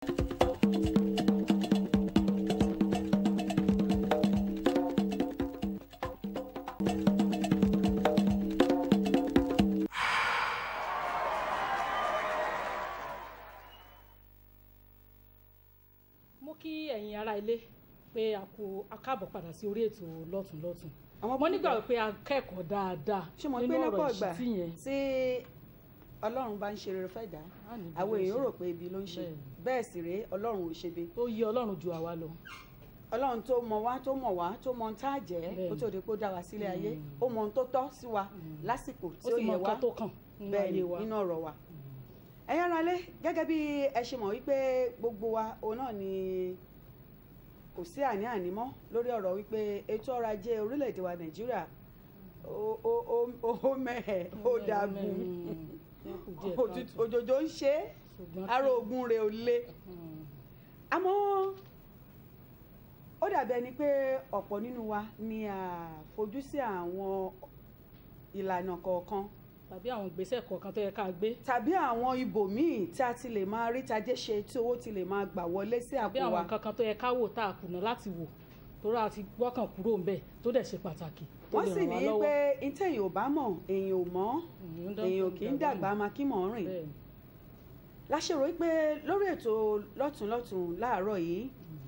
mo kí ẹ̀yin ará ilé pé a kú a káàbọ̀ padà sí orí ètò lọ́tùnlọ́tùn Àwọn mo nígbà pé a kẹ́kọ̀ọ́ dáadáa ṣé mo pé nínú lọ́pọ̀ ọ̀rọ̀ ìgbà ìṣítí yẹn tí ọlọ́run bá ń ṣe rere fẹ́ dá Á ní bí àwọn ló ń èèyàn ṣe. rò pé ibi ló ń ṣe Bẹ́ẹ̀ni. bẹ́ẹ̀ sì rèé ọlọ́run ò ṣe bí ó yí ọlọ́run ju àwa lọ ọlọ́run tó mọ wá tó mọ̀ wá tó mọ ohun tá a jẹ́ Bẹ́ẹ̀ni. kó tó di pé ó dá wa sílé ayé Mm. ó mọ ohun tó tọ́ sí wa lásìkò ó tí ó sì mọ yẹ wá nǹkan tó kàn nínú bẹ́ẹ̀ ayé wa nínú ọ̀rọ̀ wa ẹ̀yin ará ilé gẹ́gẹ́ bí ẹ ṣe mọ̀ wípé gbogbo wa òun náà ni kò sí àní-àní mọ́ lórí ọ̀rọ̀ wípé ètò ọrọ̀ ajé orílẹ̀-èdè wa nàìjíríà ó ó- ó- ó mẹ́hẹ̀ ó dàgùn Mm, kù díẹ̀ òtútù- káàtó. òjòjò ń ṣe é ṣùgbọ́n ara kí- ogun rẹ̀ ò le Mm, àmọ́ ó dàbí ẹni pé ọ̀pọ̀ nínú wa ni a fojú sí àwọn ìlànà kọ̀ọ̀kan tàbí àwọn ìgbésẹ̀ kọ̀ọ̀kan tó yẹ ká gbé tàbí àwọn ibòmíì tí a ti lè máa rí tajé ṣe tí owó ti lè máa gbà wọlé sí tàbí àpò àwọn wa nǹkan kan tó yẹ ká wò tá a kùnà láti wò torí a ti gbọ́kàn kúrò ń bẹ̀ tó dẹ̀ ṣe pàtàkì tó wọ́n lè sì ràn ní wá lọ́wọ́. pé ntẹ̀yìn ò bá mọ̀ èèyàn ò mọ̀ Mm, ń dán- èèyàn kì í ń dàgbà máa kí mọ̀ ọ́n rìn bẹ́ẹ̀ ni. láṣẹrò wípé lórí ètò lọ́tùnlọ́tùn láàárọ̀ yìí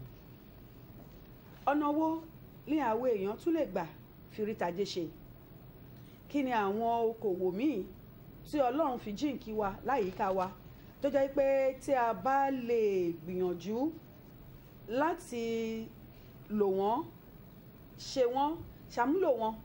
ọ̀nà wo ní àwọn èèyàn tún lè gbà fi rí tajé ṣe kí ni àwọn okòwò míì tí ọlọ́run fi jíǹkí wa láyìíká wa tó jẹ́ pé tí a bá lè gbìyànjú láti lò wọ́n ṣe wọ́n ṣàmúlò wọn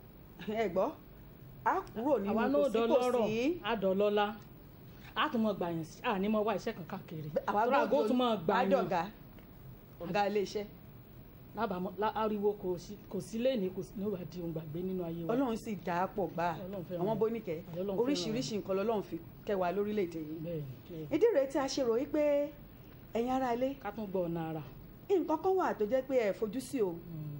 ẹ gbọ́ á kúrò nínú àwa náà dọlọ́rọ̀ kòsíkòsí á dọlọ́lá á tún mọ gbà yẹn sí àní mọ wá iṣẹ́ kan káàkiri àwa torí àgó tún mọ gbà yẹn àdọ̀gá ọ̀gá iléeṣẹ́ lábàámọ̀ lá- ariwo kò sí kò sí léèní kò sí níwà di ohun gbàgbé nínú ayé wa ọlọ́run sì dá a pọ̀ gbà Ọlọ́run fẹ́ràn àwọn wa. bóníkẹ́ Ọlọ́run fẹ́ràn oríṣiríṣi nǹkan lọ́lọ́run fi kẹwàá lórílẹ̀‐èdè yìí bẹ́ẹ̀ ni bẹ́ẹ̀ ni. ìdí rèé tí a ṣe rò wípé ẹ̀yin ará ilé ká tún gbọ́ ọ̀nà ara nǹkan kan wà tó jẹ́ pé ẹ fojú sí o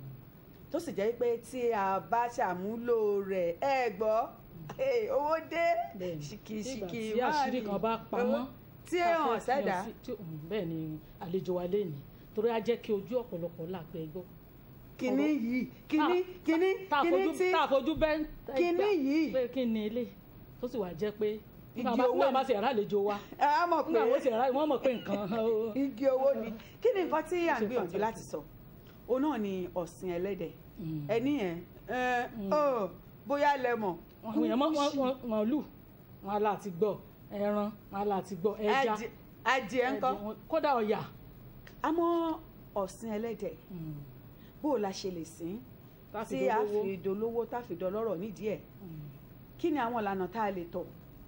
tó sì jẹ́ pé tí a bá ṣàmúlò rẹ̀ ẹ gbọ́ eh, owó dé bẹ́ẹ̀ ni ṣìkìṣìkì Nígbà tí àṣírí kan bá pamọ́ tí tá ẹ a hàn fẹ́ fi sẹ́dá hàn sí- tí- mm, bẹ́ẹ̀ ni àlejò wa léèní torí á jẹ́ kí ojú ọ̀pọ̀lọpọ̀ làgbẹ́ gbọ́ kíní ọ̀rọ̀- yìí kíní tá- kíní tá a kíní fojú tí tá a fojú bẹ́ẹ̀ kíní yìí pé kí ni ilé tó sì wà jẹ́ pé Igi nígbà bá- owó nígbà ni. bá sì rà àlejò wa ẹ á mọ̀ nígbà wọ́n sì pé rà wọ́n mọ̀ pé nǹkan ó- igi owó ni kí ni nǹkan tí à ń Ṣe gbìyànjú pàtàkì. láti sọ òun náà ni ọ̀sìn ẹlẹ́dẹ̀ Mm. ẹni yẹn ẹ ọ bóyá lẹ mọ̀ àwọn èèyàn mọ- wọn wọn wọn lù wọn ala ti gbọ́ ẹran wọn ala ti gbọ́ ẹja Adì- adìẹ ńkọ́ ẹdẹ wọn- kódà ọ̀yà. àmọ́ ọ̀sìn ẹlẹ́dẹ̀ Mm. bó o la ṣe lè sìn Láti tí a dolówó. fi dolówó tá a fi dọlọ́rọ̀ nídìí ẹ̀ Mm. kí ni àwọn ìlànà tá a lè tọ̀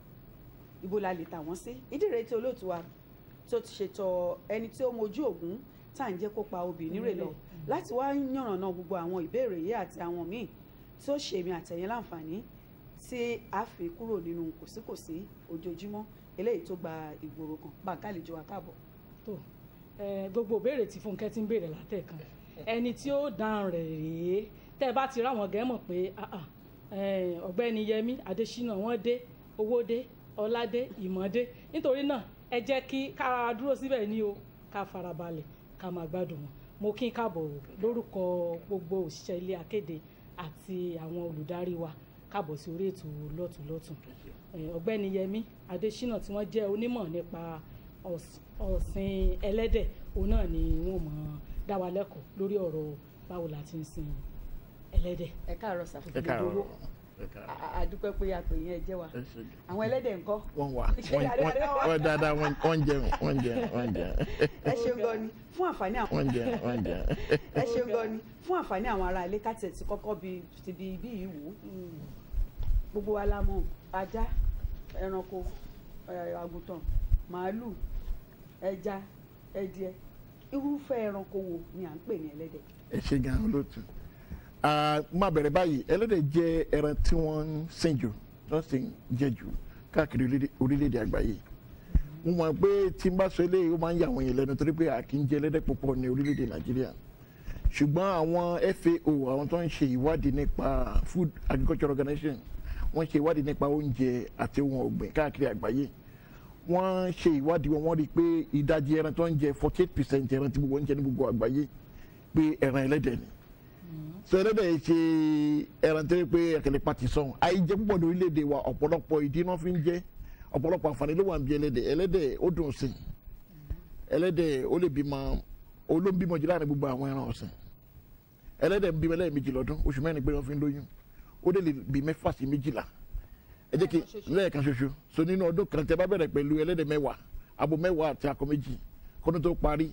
ibo la lè tà wọ́n sí ìdí rèé tí olóòtú wa tó ti ṣètò ẹni tí ó mojú ògún tá à ń jẹ́ kó pa obì nírè lọ láti wá yànnàná gbogbo àwọn ìbéèrè yìí àti àwọn míì tí ó ṣèmi àtẹ̀yìn láǹfààní tí a fi kúrò nínú kòsíkòsí ojoojúmọ́ eléyìí tó gba ìgboro kan bàǹkà lè jọ wa káàbọ̀. tó ẹ, gbogbo ìbéèrè tí Fúnkẹ́ ti ń béèrè látẹ̀kan ẹni tí ó dáhùn rẹ̀ rèé tẹ́ ẹ bá ti ráwọn gẹ́ mọ̀ pé ah, ah, ẹ, ọ̀gbẹ́ni Yẹmí Adésínà wọ́n dé owó dé ọlá dé ìmọ̀ dé nítorí náà ẹ jẹ́ kí ká dúró síbẹ̀ ní o ká farabalẹ̀ ká máa gbádùn wọn mo kí n káàbọ̀ lórúkọ gbogbo òṣìṣẹ́ ilé akéde àti àwọn olùdarí wa káàbọ̀ sí orí ètò lọ́tùnlọ́tùn Ẹ, ọ̀gbẹ́ni Yẹmí Adésínà tí wọ́n jẹ́ onímọ̀ nípa ọ̀s- ọ̀sìn ẹlẹ́dẹ̀ òun náà ni wọ́n mọ̀ dá wa lẹ́kọ̀ọ́ lórí ọ̀rọ̀ báwo la ti ń sin ẹlẹ́dẹ̀. ẹ káàárọ̀ sà ẹ káàárọ̀ Ìdòwú. ẹ káàárọ̀ A- a- àdúpẹ́ pé àpè yẹn jẹ́ wa ẹ ṣe jù. àwọn ẹlẹ́dẹ̀ ńkọ́ wọ́n wà wọ́n wọ́n- wọ́n dáadáa wọ́n wọ́n jẹun wọ́n jẹun wọ́n jẹun ẹ ṣeun gan ni fún àǹfààní àwọn wọ́n jẹun wọ́n jẹun. ẹ ṣeun gan ni fún àǹfààní àwọn ará ilé káti ẹ̀ ti kọ́kọ́ bi ti bi ibi yìí wò ó gbogbo wa la mọ̀ ajá ẹranko ẹ, àgùntàn màálù ẹja ẹdìẹ irúfẹ́ ẹranko wo ni à ń pè ní ẹlẹ́dẹ̀ ẹ ṣe gan olóòtú. Ah, máa bẹ̀rẹ̀ báyìí ẹlẹ́dẹ̀ jẹ́ ẹran tí wọ́n ń sìn jù tó sì ń jẹ jù káàkiri orílẹ̀- orílẹ̀-èdè àgbáyé. mo mọ̀ pé tí n bá sọ eléyìí ó máa ń yà àwọn èèyàn lẹ́nu torí pé a kì í jẹ ẹlẹ́dẹ̀ púpọ̀ ní orílẹ̀-èdè nàìjíríà ṣùgbọ́n àwọn FAO àwọn tó ń ṣe ìwádìí nípa Food Agriculture Organization wọ́n ṣe ìwádìí nípa oúnjẹ àti ohun ọ̀gbìn káàkiri àgbáyé wọ́n ṣe ìwádìí wọn wọ́n rí i pé ìdajì ẹran tó ń jẹ forty eight percent ẹran tí gbogbo ń jẹ ní gbogbo àgbáyé pé ẹran ẹlẹ́dẹ̀ ni so ẹlẹ́dẹ̀ yìí ṣe ẹran tó yẹ pé ẹ̀kẹ́lẹ́ pati sọ̀hún àìjẹ púpọ̀ ní orílẹ̀-èdè wa ọ̀pọ̀lọpọ̀ ìdí náà fi ń jẹ ọ̀pọ̀lọpọ̀ àǹfààní ló wà ń bí ẹlẹ́dẹ̀ ẹlẹ́dẹ̀ ó dùn sí ẹlẹ́dẹ̀ ó lè bímọ olóńbímọ jù láàrin gbogbo àwọn ẹran ọ̀sìn ẹlẹ́dẹ̀ ń bímọ lẹ́ẹ̀mejì lọ́dún oṣù mẹ́rin pé wọ́n fi ń lóyún ó dẹ̀ lè bí mẹ́fà sí méjìlá ẹ jẹ́ kí lẹ́ẹ̀kan ṣoṣo so nínú ọdún kan tẹ bá bẹ̀rẹ̀ pẹ̀lú ẹlẹ́dẹ̀ mẹ́wàá abo mẹ́wàá àti akọ méjì kọ́dún tó parí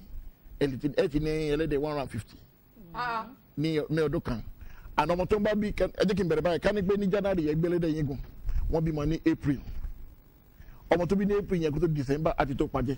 ẹ ti ní ẹlẹ́dẹ̀ one hundred and fifty Ah, ní ní ọdún kan àná ọmọ tó ń bá bí ká- ẹ jẹ́ kí n bẹ̀rẹ̀ báyìí ká ní pé ní january yẹn gbẹ́lẹ́dẹ̀ yín gùn wọ́n bímọ ní april ọmọ tó bí ní april yẹn kó tó december àti tó pàjẹ́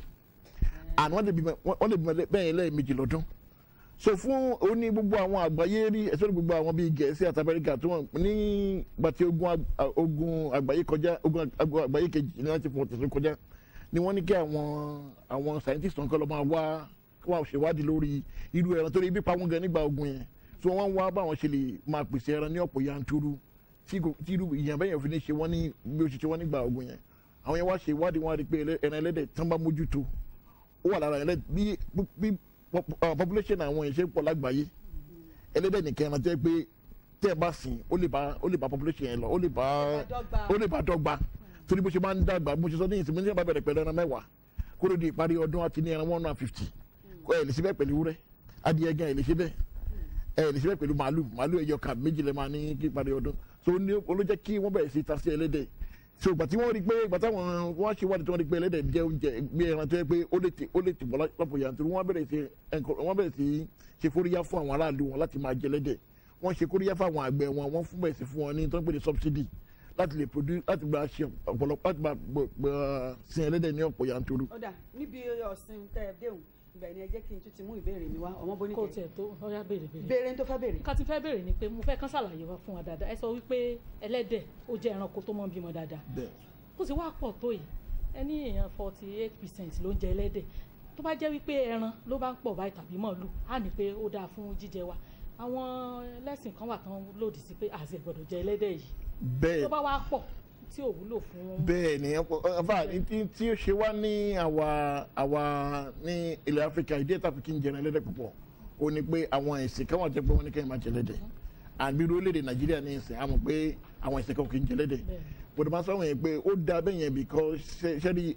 àná wọ́n lè bímọ wọ́n lè bímọ lẹ́- bẹ́ẹ̀ yẹn lẹ́ẹ̀mejì lọ́dún so fún oní gbogbo àwọn àgbáyé rí ẹsẹ gbogbo àwọn bíi gẹ̀ẹ́sì àti amẹ́ríkà tí wọ́n ní gbàtí ogun ag- a- ogun àgbáyé kọjá ogun ag- àgbáyé kejì ní láti fún ọ̀tẹ̀sẹ̀ kọjá ni wọ́n ní kí àwọn àwọn scientist kan kọ́ lọ́ máa wá kí wọ́n ṣèwádìí lórí irú ẹran torí ibi pa wọ́n gan nígbà ogun yẹn tí wọ́n wá báwọn ṣe lè máa pèsè ẹran ní ọ̀pọ̀ yanturu tí kò- tí irú ìyàn bẹ́yẹn fi ní ṣe wọ́n ní bí ó ṣe ṣe wọ́n nígbà ogun yẹn àwọn yẹn wá ṣe ìwádìí wọn á rí i pé ẹlẹ́- ẹran ẹlẹ́dẹ̀ tán bá mójútó ó wà lára ẹlẹ́dẹ̀ bí bí pop- uh, population àwọn èèyàn ṣe ń pọ̀ lágbàáyé ẹlẹ́dẹ̀ nìkan ẹran tẹ́ pé tẹ́ ẹ bá sìn ó lè bá ó lè bá population yẹn lọ ó lè bá dọ́gba. ó lè bá dọ́gba torí bó ṣe máa ń dàgbà bó ṣe sọ ní ìsinmi ní ìbá bẹ̀rẹ̀ pẹ̀lú ẹran mẹ́wàá kó ló di ìparí ọdún àti ní ẹran one hundred and fifty kó ẹ̀ lè ṣe bẹ́ẹ̀ pẹ̀lú wúrẹ́ adìyẹ gan ẹ̀ lè ṣe bẹ́ẹ̀ ẹ̀ lè ṣe bẹ́ẹ̀ pẹ̀lú màálù màálù ẹ̀yọ kan méjì lẹ́ máa ní kí ìparí ọdún so ní olójẹ́ kí wọ́n bẹ̀rẹ̀ sí ta sí ẹlẹ́dẹ̀ so ìgbà tí wọ́n rí pé ìgbà táwọn wọ́n ṣe wádìí tí wọ́n rí pé ẹlẹ́dẹ̀ jẹ́ oúnjẹ bí ẹran tó yẹ pé ó lè ti ó lè ti bọ̀ lọ́pọ̀ yanturu wọ́n bẹ̀rẹ̀ sí ẹnkọ- wọ́n bẹ̀rẹ̀ sí ṣe kóríyá fún àwọn aráàlú wọn láti máa jẹ ẹlẹ́dẹ̀ wọ́n ṣe kóríyá fún àwọn àgbẹ̀ wọn wọ́n fún bẹ̀rẹ̀ sí fún wọn ní tó ń pè ní subsidy láti lè produce láti gba ṣe ọ̀pọ̀lọpọ̀ láti gba gba sin ẹlẹ́dẹ̀ ní ọ̀pọ̀ yanturu. ó dà níbi ọ̀sìn tẹ́ ẹ déhùn ibẹ̀ ni ẹ jẹ́ kí n tún ti mú ìbéèrè mi wá ọmọ kó boníkẹ́ tiẹ̀ tó ọyá béèrè béèrè. béèrè ní tó fẹ́ béèrè. nǹkan tí fẹ́ béèrè ni pé mo fẹ́ kán ṣàlàyé wa fún wa dáadáa ẹ sọ wípé ẹlẹ́dẹ̀ ó jẹ́ ẹranko tó mọ́ bímọ dáadáa bẹ́ẹ̀ ó sì wá pọ̀ tó yìí ẹni èèyàn forty eight percent ló ń jẹ ẹlẹ́dẹ̀ tó bá jẹ́ wípé ẹran ló bá ń pọ̀ báyìí tàbí màálù á ní pé ó dáa fún jíjẹ wa àwọn ẹlẹ́sìn kan wà tán lòdì sí pé àṣẹ gbọ́dọ̀ jẹ ẹlẹ́dẹ̀ yìí bẹ́ẹ̀ tó bá wá pọ̀ tí ò wúlò fún bẹ́ẹ̀ ni ọba tí tí ó ṣe wá ní àwa àwa ní ilẹ̀ áfíríkà ìdí ẹ̀ta fi ń jẹun ẹlẹ́dẹ̀ púpọ̀ ó ní pé àwọn ẹ̀sìn kan wà jẹ́ pé wọ́n ní kẹ́hìn máa jẹ ẹlẹ́dẹ̀ àbí orílẹ̀-èdè nàìjíríà ní ìsìn àmọ̀ pé àwọn ẹ̀sìn kan kì í jẹ ẹlẹ́dẹ̀ Bẹ́ẹ̀. bọ̀dọ̀ máa sọ̀rọ̀ yẹn pé ó da bẹ́ẹ̀ yẹn because ṣe- ṣẹ́ni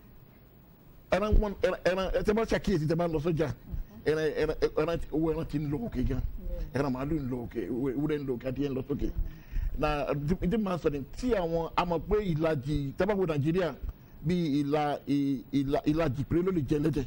ẹran wọn ẹran ẹran ẹ tẹ́ bá ṣàkíyèsí tẹ́ bá lọ sọ́jà ẹran ẹran ẹran owó ẹran ti ń lọ òkè gan ẹran màálù ń lọ òkè ewúrẹ́ ń lọ òkè adìyẹ ń lọ sókè na ìdí máa sọ ni tí àwọn àmọ̀ pé ìlàjì tẹ́ bá wo nàìjíríà bí ìlà ì- ìlà ìlàjì péré ló lè jẹ ẹlẹ́dẹ̀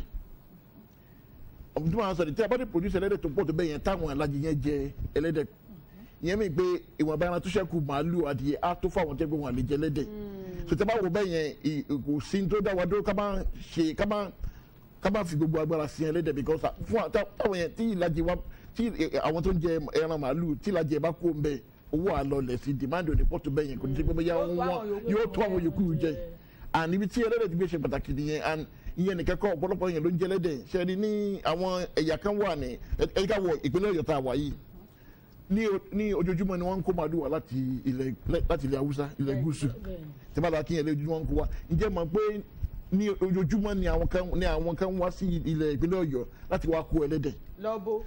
ìdí máa sọ ni tí a bá dé produce ẹlẹ́dẹ̀ tó pọ̀ tó bẹ́ẹ̀ yẹn táwọn ìlàjì yẹn jẹ ẹlẹ́dẹ̀ ìyẹn mi pé ìwọ̀nba ẹran tó ṣẹ́kù màálù adìyẹ á tó fáwọn tẹ́gbẹ́ wọn lè jẹ ẹlẹ́dẹ̀ sọtẹ́ bá wo bẹ́ẹ̀ yẹn ì- kò sí tó dá wa dúró ká máa ṣe ká máa ká máa fi gbogbo agbára sí ẹlẹ́dẹ̀ because fún à- tá- táwọn yẹn tí ìlàjì wa tí ẹ, àwọn tó ń jẹ ẹran màálù tí ìlàjì ẹ bá kó ń bẹ owó àlọlẹ̀ sí demand òde pọ̀tù bẹ́ẹ̀ yẹn kò ní ṣe pé bóyá Yóò tó wọn àwọn yòókù yóò tó àwọn yòókù jẹ jẹ. and ibi tí ẹlẹ́dẹ̀ ti gbé ṣe pàtàkì nìyẹn and ìyẹn nìkan kọ́ ọ̀pọ̀lọpọ̀ yẹn ló ń jẹ ẹlẹ́dẹ̀ ṣẹ́ni ní àwọn ẹ̀yà kan wà ní ẹ̀ka wọ ìpínlẹ̀ ọ̀yọ́ tá a wà yìí ní o- ní ojoojúmọ́ ni wọ́n ń kó màálù wá láti ilẹ̀ láti ilẹ̀ haúsá ilẹ̀ gúúsù bẹ́ẹ̀ tí bá la kí yẹn lójúmọ́ ń kó wa ǹjẹ́ mọ̀ pé ní ojoojúmọ́ ni àwọn kan ni àwọn kan wá sí ilẹ̀ ìpínlẹ̀ ọ̀yọ́ láti wá kó ẹlẹ́dẹ̀ lọ́bọ̀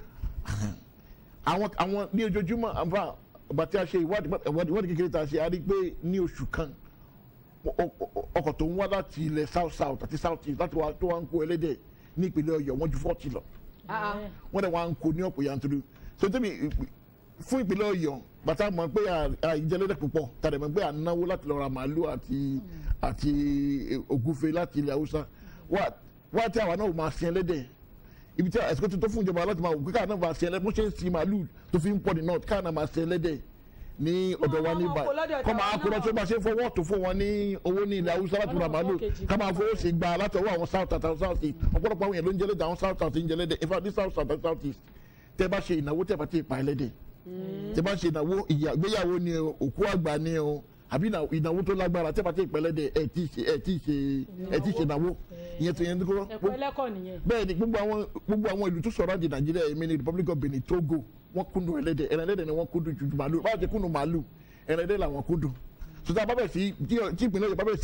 àwọn àwọn ní ojoojúmọ́ àbá ọba tí a ṣe ìwádìí ìwádìí ìwádìí kékeré tá a ṣe a rí i pé ní oṣù kan ọ- ọ- ọ- ọkọ̀ tó ń wá láti ilẹ̀ south south àti south east láti wá tó wá ń kó ẹlẹ́dẹ̀ ní ìpínlẹ̀ ọ̀yọ́ wọ́n ju forty lọ Ah, ah. Ẹ̀, wọ́n dẹ̀ wá ń kó ní ọ̀pọ̀ yanturu so tẹ́mi fún ìpínlẹ̀ ọ̀yọ́ bàtà mọ̀ pé àìjẹlẹ́dẹ̀ púpọ̀ tàdé mọ̀ pé à ń náwó láti lọ ra màálù àti àti ògúfe láti ilẹ̀ haúsá wá wá tí àwa náà máa sin ẹlẹ́dẹ̀ ibi tí àsìkò tó tó fún ìjọba láti máa wò pé káà náà máa sin ẹlẹ́dẹ̀ bó ṣe ń sin màálù tó fi ń pọ̀ ní north káà náà máa sin ẹlẹ́dẹ̀ ní ọ̀dọ̀ wa ní máa kó lọ́dọ̀ báyìí kọ́ tàwa máa kó lọ náà. tó bá ṣe fọwọ́ tó fún wọn ní owó ní ilẹ̀ haúsá láti ra Ọlọ́run màálù kejì ká máa kan fowó ṣe gba láti ọwọ́ àwọn south àti south east ọ̀pọ̀lọpọ̀ àwọn èèyàn ló ń jẹ́lẹ́dẹ̀ àwọn south àti ń jẹ́lẹ́dẹ̀ in fact ní south south àti south east tẹ́ bá ṣe ìnáwó tẹ́ bá ti pa ẹlẹ́dẹ̀ tẹ́ bá ṣe ìnáwó ìyá- ìgbéyàwó ni o òkú àgbà ni o àbí ìnà- ìnáwó tó lágbára tẹ́ bá ti pa ẹlẹ́dẹ̀ ẹ̀ tí ṣe ẹ̀ tí ṣe ẹ̀ tí ṣe ìnáwó ìyẹn tó yẹn ní kó ẹ̀kọ́ ẹlẹ́kọ̀ nìyẹn bẹ́ẹ̀ ni gbogbo àwọn gbogbo àwọn ìlú tó sọ̀rọ̀ àjè nàìjíríà èmi ní republic of benin togo wọ́n kúndùn ẹlẹ́dẹ̀ ẹran ẹlẹ́dẹ̀ ni wọ́n kúndùn ju màálù báwo ṣe kúndùn màálù ẹran ẹlẹ́dẹ̀ làwọn kúndùn sọta bá bẹ̀ sí tí tí ìpínlẹ̀ ọ̀yọ́ bá bẹ̀ sí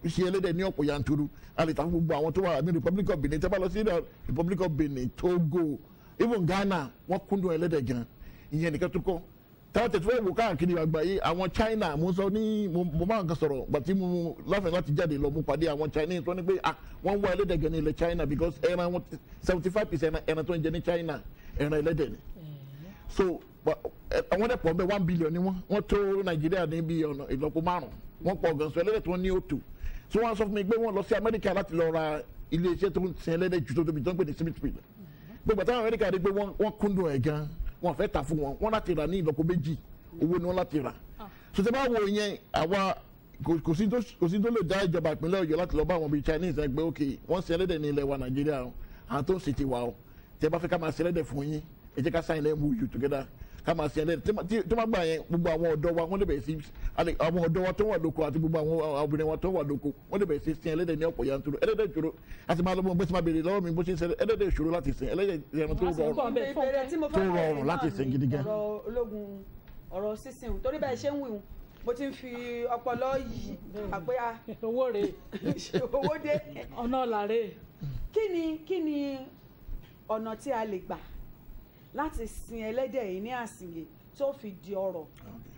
ṣe ẹlẹ́dẹ̀ ní ọ̀pọ̀ yanturu a lè ta fún gbogbo àwọn tó wà ní republic of benin tẹ́ bá lọ sí republic of benin togo even ghana wọ́n kúndùn ẹlẹ́dẹ̀ gan ìyẹn nìkan tó kọ́ táwọn tẹ̀sí fẹ́ wò káàkiri àgbáyé àwọn china mo sọ ní mo mo máa ń kan sọ̀rọ̀ gbàtí mo láfẹ̀ẹ́ láti jáde lọ mo pàdé àwọn chinese tó ní pé ah wọ́n wá ẹlẹ́dẹ̀ gan ní ilẹ̀ china because ẹran wọn seventy five percent ẹran tó ń jẹ ní china ẹran ẹlẹ́dẹ̀ ni so wa- ẹ- àwọn dẹ̀ pọ̀ bẹ́ẹ̀ one billion ni wọ́n wọ́n tó nàìjíríà ní bí ọ̀nà ìlọ́po márùn wọ́n pọ̀ gan so ẹlẹ́dẹ̀ tó ní òtù so wọ́n sọ fún mi pé wọ́n lọ sí amẹ́ríkà láti lọ ra iléeṣẹ́ tó ń sin ẹlẹ́dẹ̀ jù tó tóbi tó ń pè ní smithfield gbogbo àtàwọn amẹ́ríkà rí pé wọ́n wọ́n kúndùn ẹ̀ gan wọ́n fẹ́ tà fún wọn wọ́n láti rà ní ìlọ́po méjì owó ni wọ́n láti rà so tẹ́ bá wo yẹn àwa kò kò sí tó kò sí tó lè dá ìjọba ìpínlẹ̀ ọ̀yọ́ láti lọ bá àwọn bíi chinese ẹgbẹ́ òkè wọ́n sin ẹlẹ́dẹ̀ ní ilẹ̀ wa nàìjíríà o àwọn tó ń ṣe ti wa o tẹ́ bá fẹ́ ká máa sin ẹlẹ́dẹ̀ fún yín ẹ jẹ́ ká sign mou together ká máa sin ẹlẹ́dẹ̀ tí ma- tí tó má gbà yẹn gbogbo àwọn ọ̀dọ́ wa wọ́n lè bẹ̀rẹ̀ sí alẹ́- àwọn ọ̀dọ́ wa tó wà lóko àti gbogbo àwọn obìnrin wa tó wà lóko wọ́n lè bẹ̀rẹ̀ sí sin ẹlẹ́dẹ̀ ní ọ̀pọ̀ yanturu ẹlẹ́dẹ̀ ìṣòro àti máa lọ́mọ bó ti máa béèrè lọ́wọ́ mi bó ṣe ń sẹ́lẹ̀ ẹlẹ́dẹ̀ ìṣòro láti sin ẹlẹ́dẹ̀ ẹran tó Wọ́n á sì ń rọrùn bọ̀ bẹ́ẹ̀ fún ìbéèrè tí mo tó fẹ́ bẹ̀rẹ̀ rọrùn láti náà sìn ni gidi gan. ọ̀rọ̀ ológun ọ̀rọ̀ sísìn o torí bẹ́ẹ̀ ṣe ń wíwùn mo ti ń fi ọpọlọ yìí àpé a owó rè owó dé ọ̀nà ọ̀làrè kí ni kí ni ọ̀nà tí a lè gbà láti sin ẹlẹ́dẹ̀ yìí ní àsìyè tó fi di ọrọ̀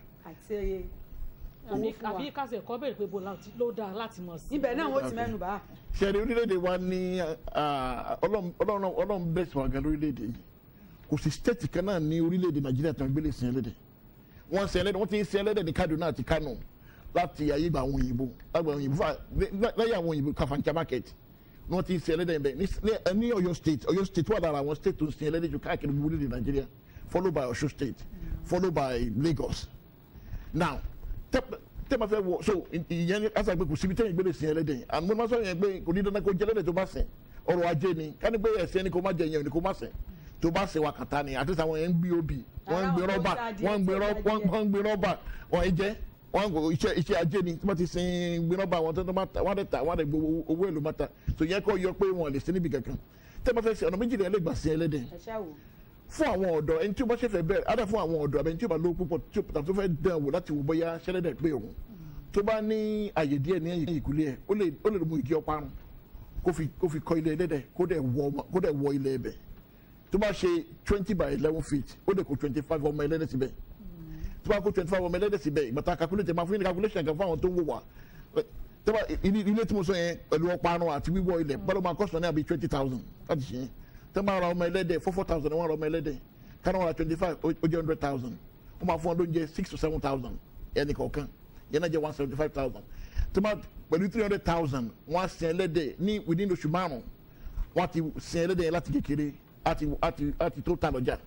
àti àbí owó fún wa àbí kásẹ̀ kọ́ bèrè pé bó láti- ló dáa láti mọ̀ sí. ibẹ̀ náà wọ́n ti Okay. mẹ́nu bá sẹ́ni orílẹ̀-èdè wa ní ah, ọlọ́run ọlọ́run ọlọ́run bẹ́ẹ̀ sọ̀rọ̀ gan lórílẹ̀-èdè yìí kò sí stéètì kan náà ní orílẹ̀-èdè nàìjíríà tí wọ́n gbélé sin ẹlẹ́dẹ̀ wọ́n sin ẹlẹ́dẹ̀ wọ́n ti ń sin ẹlẹ́dẹ̀ ní kaduna àti kano láti ayé ìgbà àwọn òyìnbó lágbà àwọn òyìnbó fà lẹ́yìn àwọn òyìnbó kafancha market ni wọ́n ti ń sin ẹlẹ́dẹ̀ bẹ́ẹ̀ ní- ní- ní ọ̀yọ́ state ọ̀yọ́ state wà lára àwọn state tó ń sin ẹlẹ́dẹ̀ jù káàkiri gbogbo orílẹ̀-èdè nàìjíríà followed by ọ̀ṣun state followed by lagos now tẹ tẹ ma fẹ́ wọ so ìyẹn ni asa pé kò síbi tẹ́yìn gbélé sin ẹlẹ́dẹ̀ yìí àmọ́ ma sọ yẹn pé kò ní dandan kó jẹ ẹlẹ́dẹ̀ tó bá sìn ọrọ̀ ajé ni káni pé ẹsẹ̀ ni kò má jẹ yẹn ni kò má sìn tó bá sìn wà kàtá ni àti sàwọn yẹn ń gbé obì wọ́n ń gbé Ara rọ́bà àwọn tó ń wọ́n ń gbé ṣe rọ́bà adìẹ, wọ́n ń gbé rọ́bà wọ́n ń jẹ́ wọ́n ń gbé iṣẹ́ iṣẹ́ ajé ni tí wọ́n ti sin gbé rọ́bà wọn tó tó máa ta wọ́n á dẹ̀ ta wọ́n á dẹ̀ gbé owó- owó èlò máa ta so yẹn kọ́ yọ pé wọn lè sin níbi kankan tẹ́ bá fẹ́ sin ọ̀nà méjìlá ẹ̀ lè gbà sin ẹlẹ́dẹ̀ ẹ ṣáà wò fún àwọn ọ̀dọ́ ẹni tí ó bá ṣe fẹ́ bẹ̀rẹ̀ adá fún àwọn ọ̀dọ́ àbẹ̀ni tí ó bá lówó púpọ̀ tí ó tó fẹ́ dán wò láti wò bóyá ṣẹlẹ́dẹ̀ pé òun tó bá ní àyè díẹ̀ ní ẹ̀yìn ìkúlé ẹ̀ ó lè ó lè mú igi ọparun kó fi kó fi kọ́ ilé ẹlẹ́dẹ̀ kó dẹ̀ wọ ọmọ- kó dẹ̀ wọ ilé ẹbẹ̀ tó bá ṣe twenty by eleven feet ó lè kó twenty five ọmọ ẹlẹ́dẹ̀ síbẹ̀ tó bá kó twenty five ọmọ ẹlẹ́dẹ̀ síbẹ̀ ìgbà tá a calculate máa fún yín ní calculation kan fún àwọn tó ń wò wá tó bá ilé ilé tí mo sọ yẹn pẹ̀lú ọparun àti wíwọ ilẹ̀ bọ́lá máa kọ́sọ̀ ní àbí twenty thousand láti ṣe yẹn tó máa ra ọmọ ẹlẹ́dẹ̀ four four thousand wọ́n ra ọmọ ẹlẹ́dẹ̀ káná wọn ra twenty five ó jẹ́ hundred thousand wọ́n máa fún ọ lóúnjẹ six to seven thousand ẹnì kọ̀ọ̀kan yẹn náà jẹ́ one seventy five thousand tó máa pẹ̀lú three hundred thousand wọ́n á sin ẹlẹ́dẹ̀ ní within oṣù márùn-ún wọ́n á ti sin ẹlẹ́dẹ̀ yẹn láti kékeré àti àti àti tó ta lọ́jà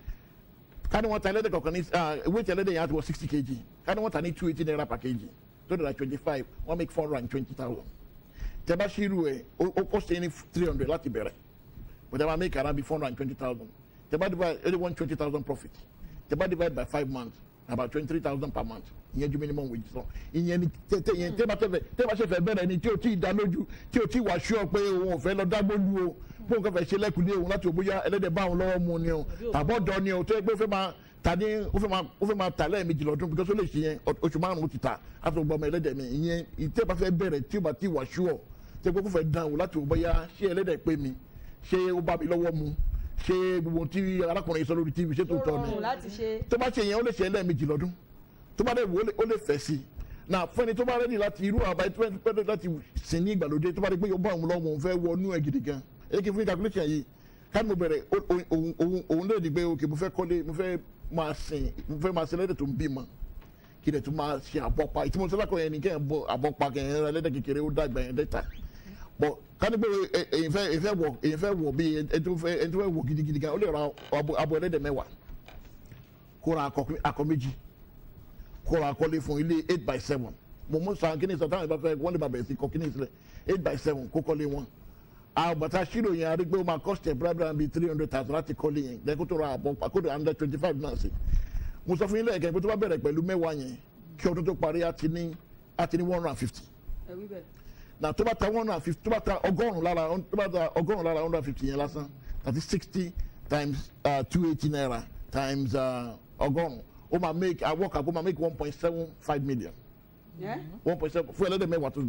kani wọn ta ẹlẹ́dẹ̀ kọ̀ọ̀kan ní weight ẹlẹ́dẹ̀ yẹn á ti wọ sixty kg kani wọn ta ní two eighty naira per kg tó dara twenty five wọ́n make four hundred and twenty thousand tẹ́bá ṣírù ẹ̀ ó ó cost yẹn ní three hundred láti bẹ̀rẹ̀ but tẹ́bá make around be four hundred and twenty thousand tẹ́bá divide eighty one twenty thousand profit tẹ́bá divide by five months about twenty three thousand per month ìyẹn ju minimum wage sọ ìyẹn ni tẹ tẹ yẹn tẹ́bá tẹ́fẹ̀ tẹ́bá ṣe fẹ́ bẹ̀rẹ̀ ni tí o ti dá lójú tí o ti wà ṣúọ pé òun ò fẹ́ lọ dágbólu o fún nǹkan fẹ́ ṣe lẹ́kùnlé òun láti òbóyá ẹlẹ́dẹ̀ bá òun lọ́wọ́ mu ni o tàbọ̀ dọ̀ ni o tó yẹ pé ó fẹ́ máa ta ní ó fẹ́ máa ó fẹ́ máa ta lẹ́ẹ̀mejì lọ́dún because ó lè ṣe yẹn ọ- oṣù márùn-ún ó ti ta láti gbọ́ ọmọ ẹlẹ́dẹ̀ mi ìyẹn ìtẹ́bà fẹ́ bẹ̀rẹ̀ tí o bá ti wà ṣúọ tẹ́ pé kó fẹ́ dán o láti òbóyá ṣé ẹlẹ́dẹ̀ pé mi ṣé ó bá mi lọ́wọ́ mu ṣé gbogbo tí arákùnrin yìí sọ lórí tv ṣé tó tó tọ́ ni rọrùn láti ṣe tó bá ṣe yẹn ó lè ṣe ẹlẹ́ẹ̀mejì lọ́dún tó bá dẹ̀ wò ó lè- ó lè fẹ̀ sí i na fún ẹni tó bá rẹ́ni láti irú àbá tó bá rẹ́ni láti sìn ní ìgbàlódé tó bá rí pé yóò bá òun lọ́wọ́ òun fẹ́ wọnú ẹ̀ gidi gan ẹ kí n fún yín calculation yìí káàdì mo bẹ̀rẹ̀ ó- ó- òun òun òun lè ní pé ok mo fẹ́ kọ́lé mo fẹ́ máa sìn mo fẹ́ máa sin ẹlẹ́dẹ̀ tó ń bímọ kí lè tún máa ṣe àbọ̀pa ìtumọ̀ sọ́lá kan yẹn ni kẹ́hìn bọ àbọ̀pa kẹ́hìn rẹ ẹlẹ́dẹ̀ kékeré ó dàgbà yẹn dẹ́ta bọ̀ káàdì pé ẹ- èyí fẹ́ èyí fẹ́ wọ̀ èyí fẹ́ wọ̀ bí ẹni tó fẹ́ ẹni tó fẹ́ wọ̀ gidigidi gan ó lè ra abo abo ẹlẹ́dẹ̀ mẹ́wàá kó ra akọ akọ méjì kó ra akọlé fún ilé eight by seven mo mú sàn kí ni sọ táwọn ìbá fẹ́ wọ́n lè bá bẹ̀rẹ̀ sí kọ kí ni sílẹ̀ eight by seven kó kọ́lé wọn àbàtà ṣírò yẹn a rí pé ó máa cost ẹ̀ bírábíra bíi three hundred thousand láti kọ́lé yẹn lẹ́yìn kó tó ra àbọ̀ kódò hundred twenty five náà sí mo sọ fún yín lẹ́ẹ̀kẹ́ pé tó bá bẹ̀rẹ̀ pẹ̀lú mẹ́wàá yẹn kí ọdún tó parí á ti ní á ti ní one hundred and fifty ẹ wí bẹ́ẹ̀ na tó bá ta one hundred and fifty tó bá ta ọgọ́rùn lára tó bá ta ọgọ́rùn lára one hundred and fifty yẹn lásán that is sixty times two eighty naira times uh, ọgọ́rùn ó máa make awọ́kà kó máa make one point seven five million ẹ́ one point seven fún ẹlẹ́dẹ̀ mẹ́wàá tó bẹ̀rẹ̀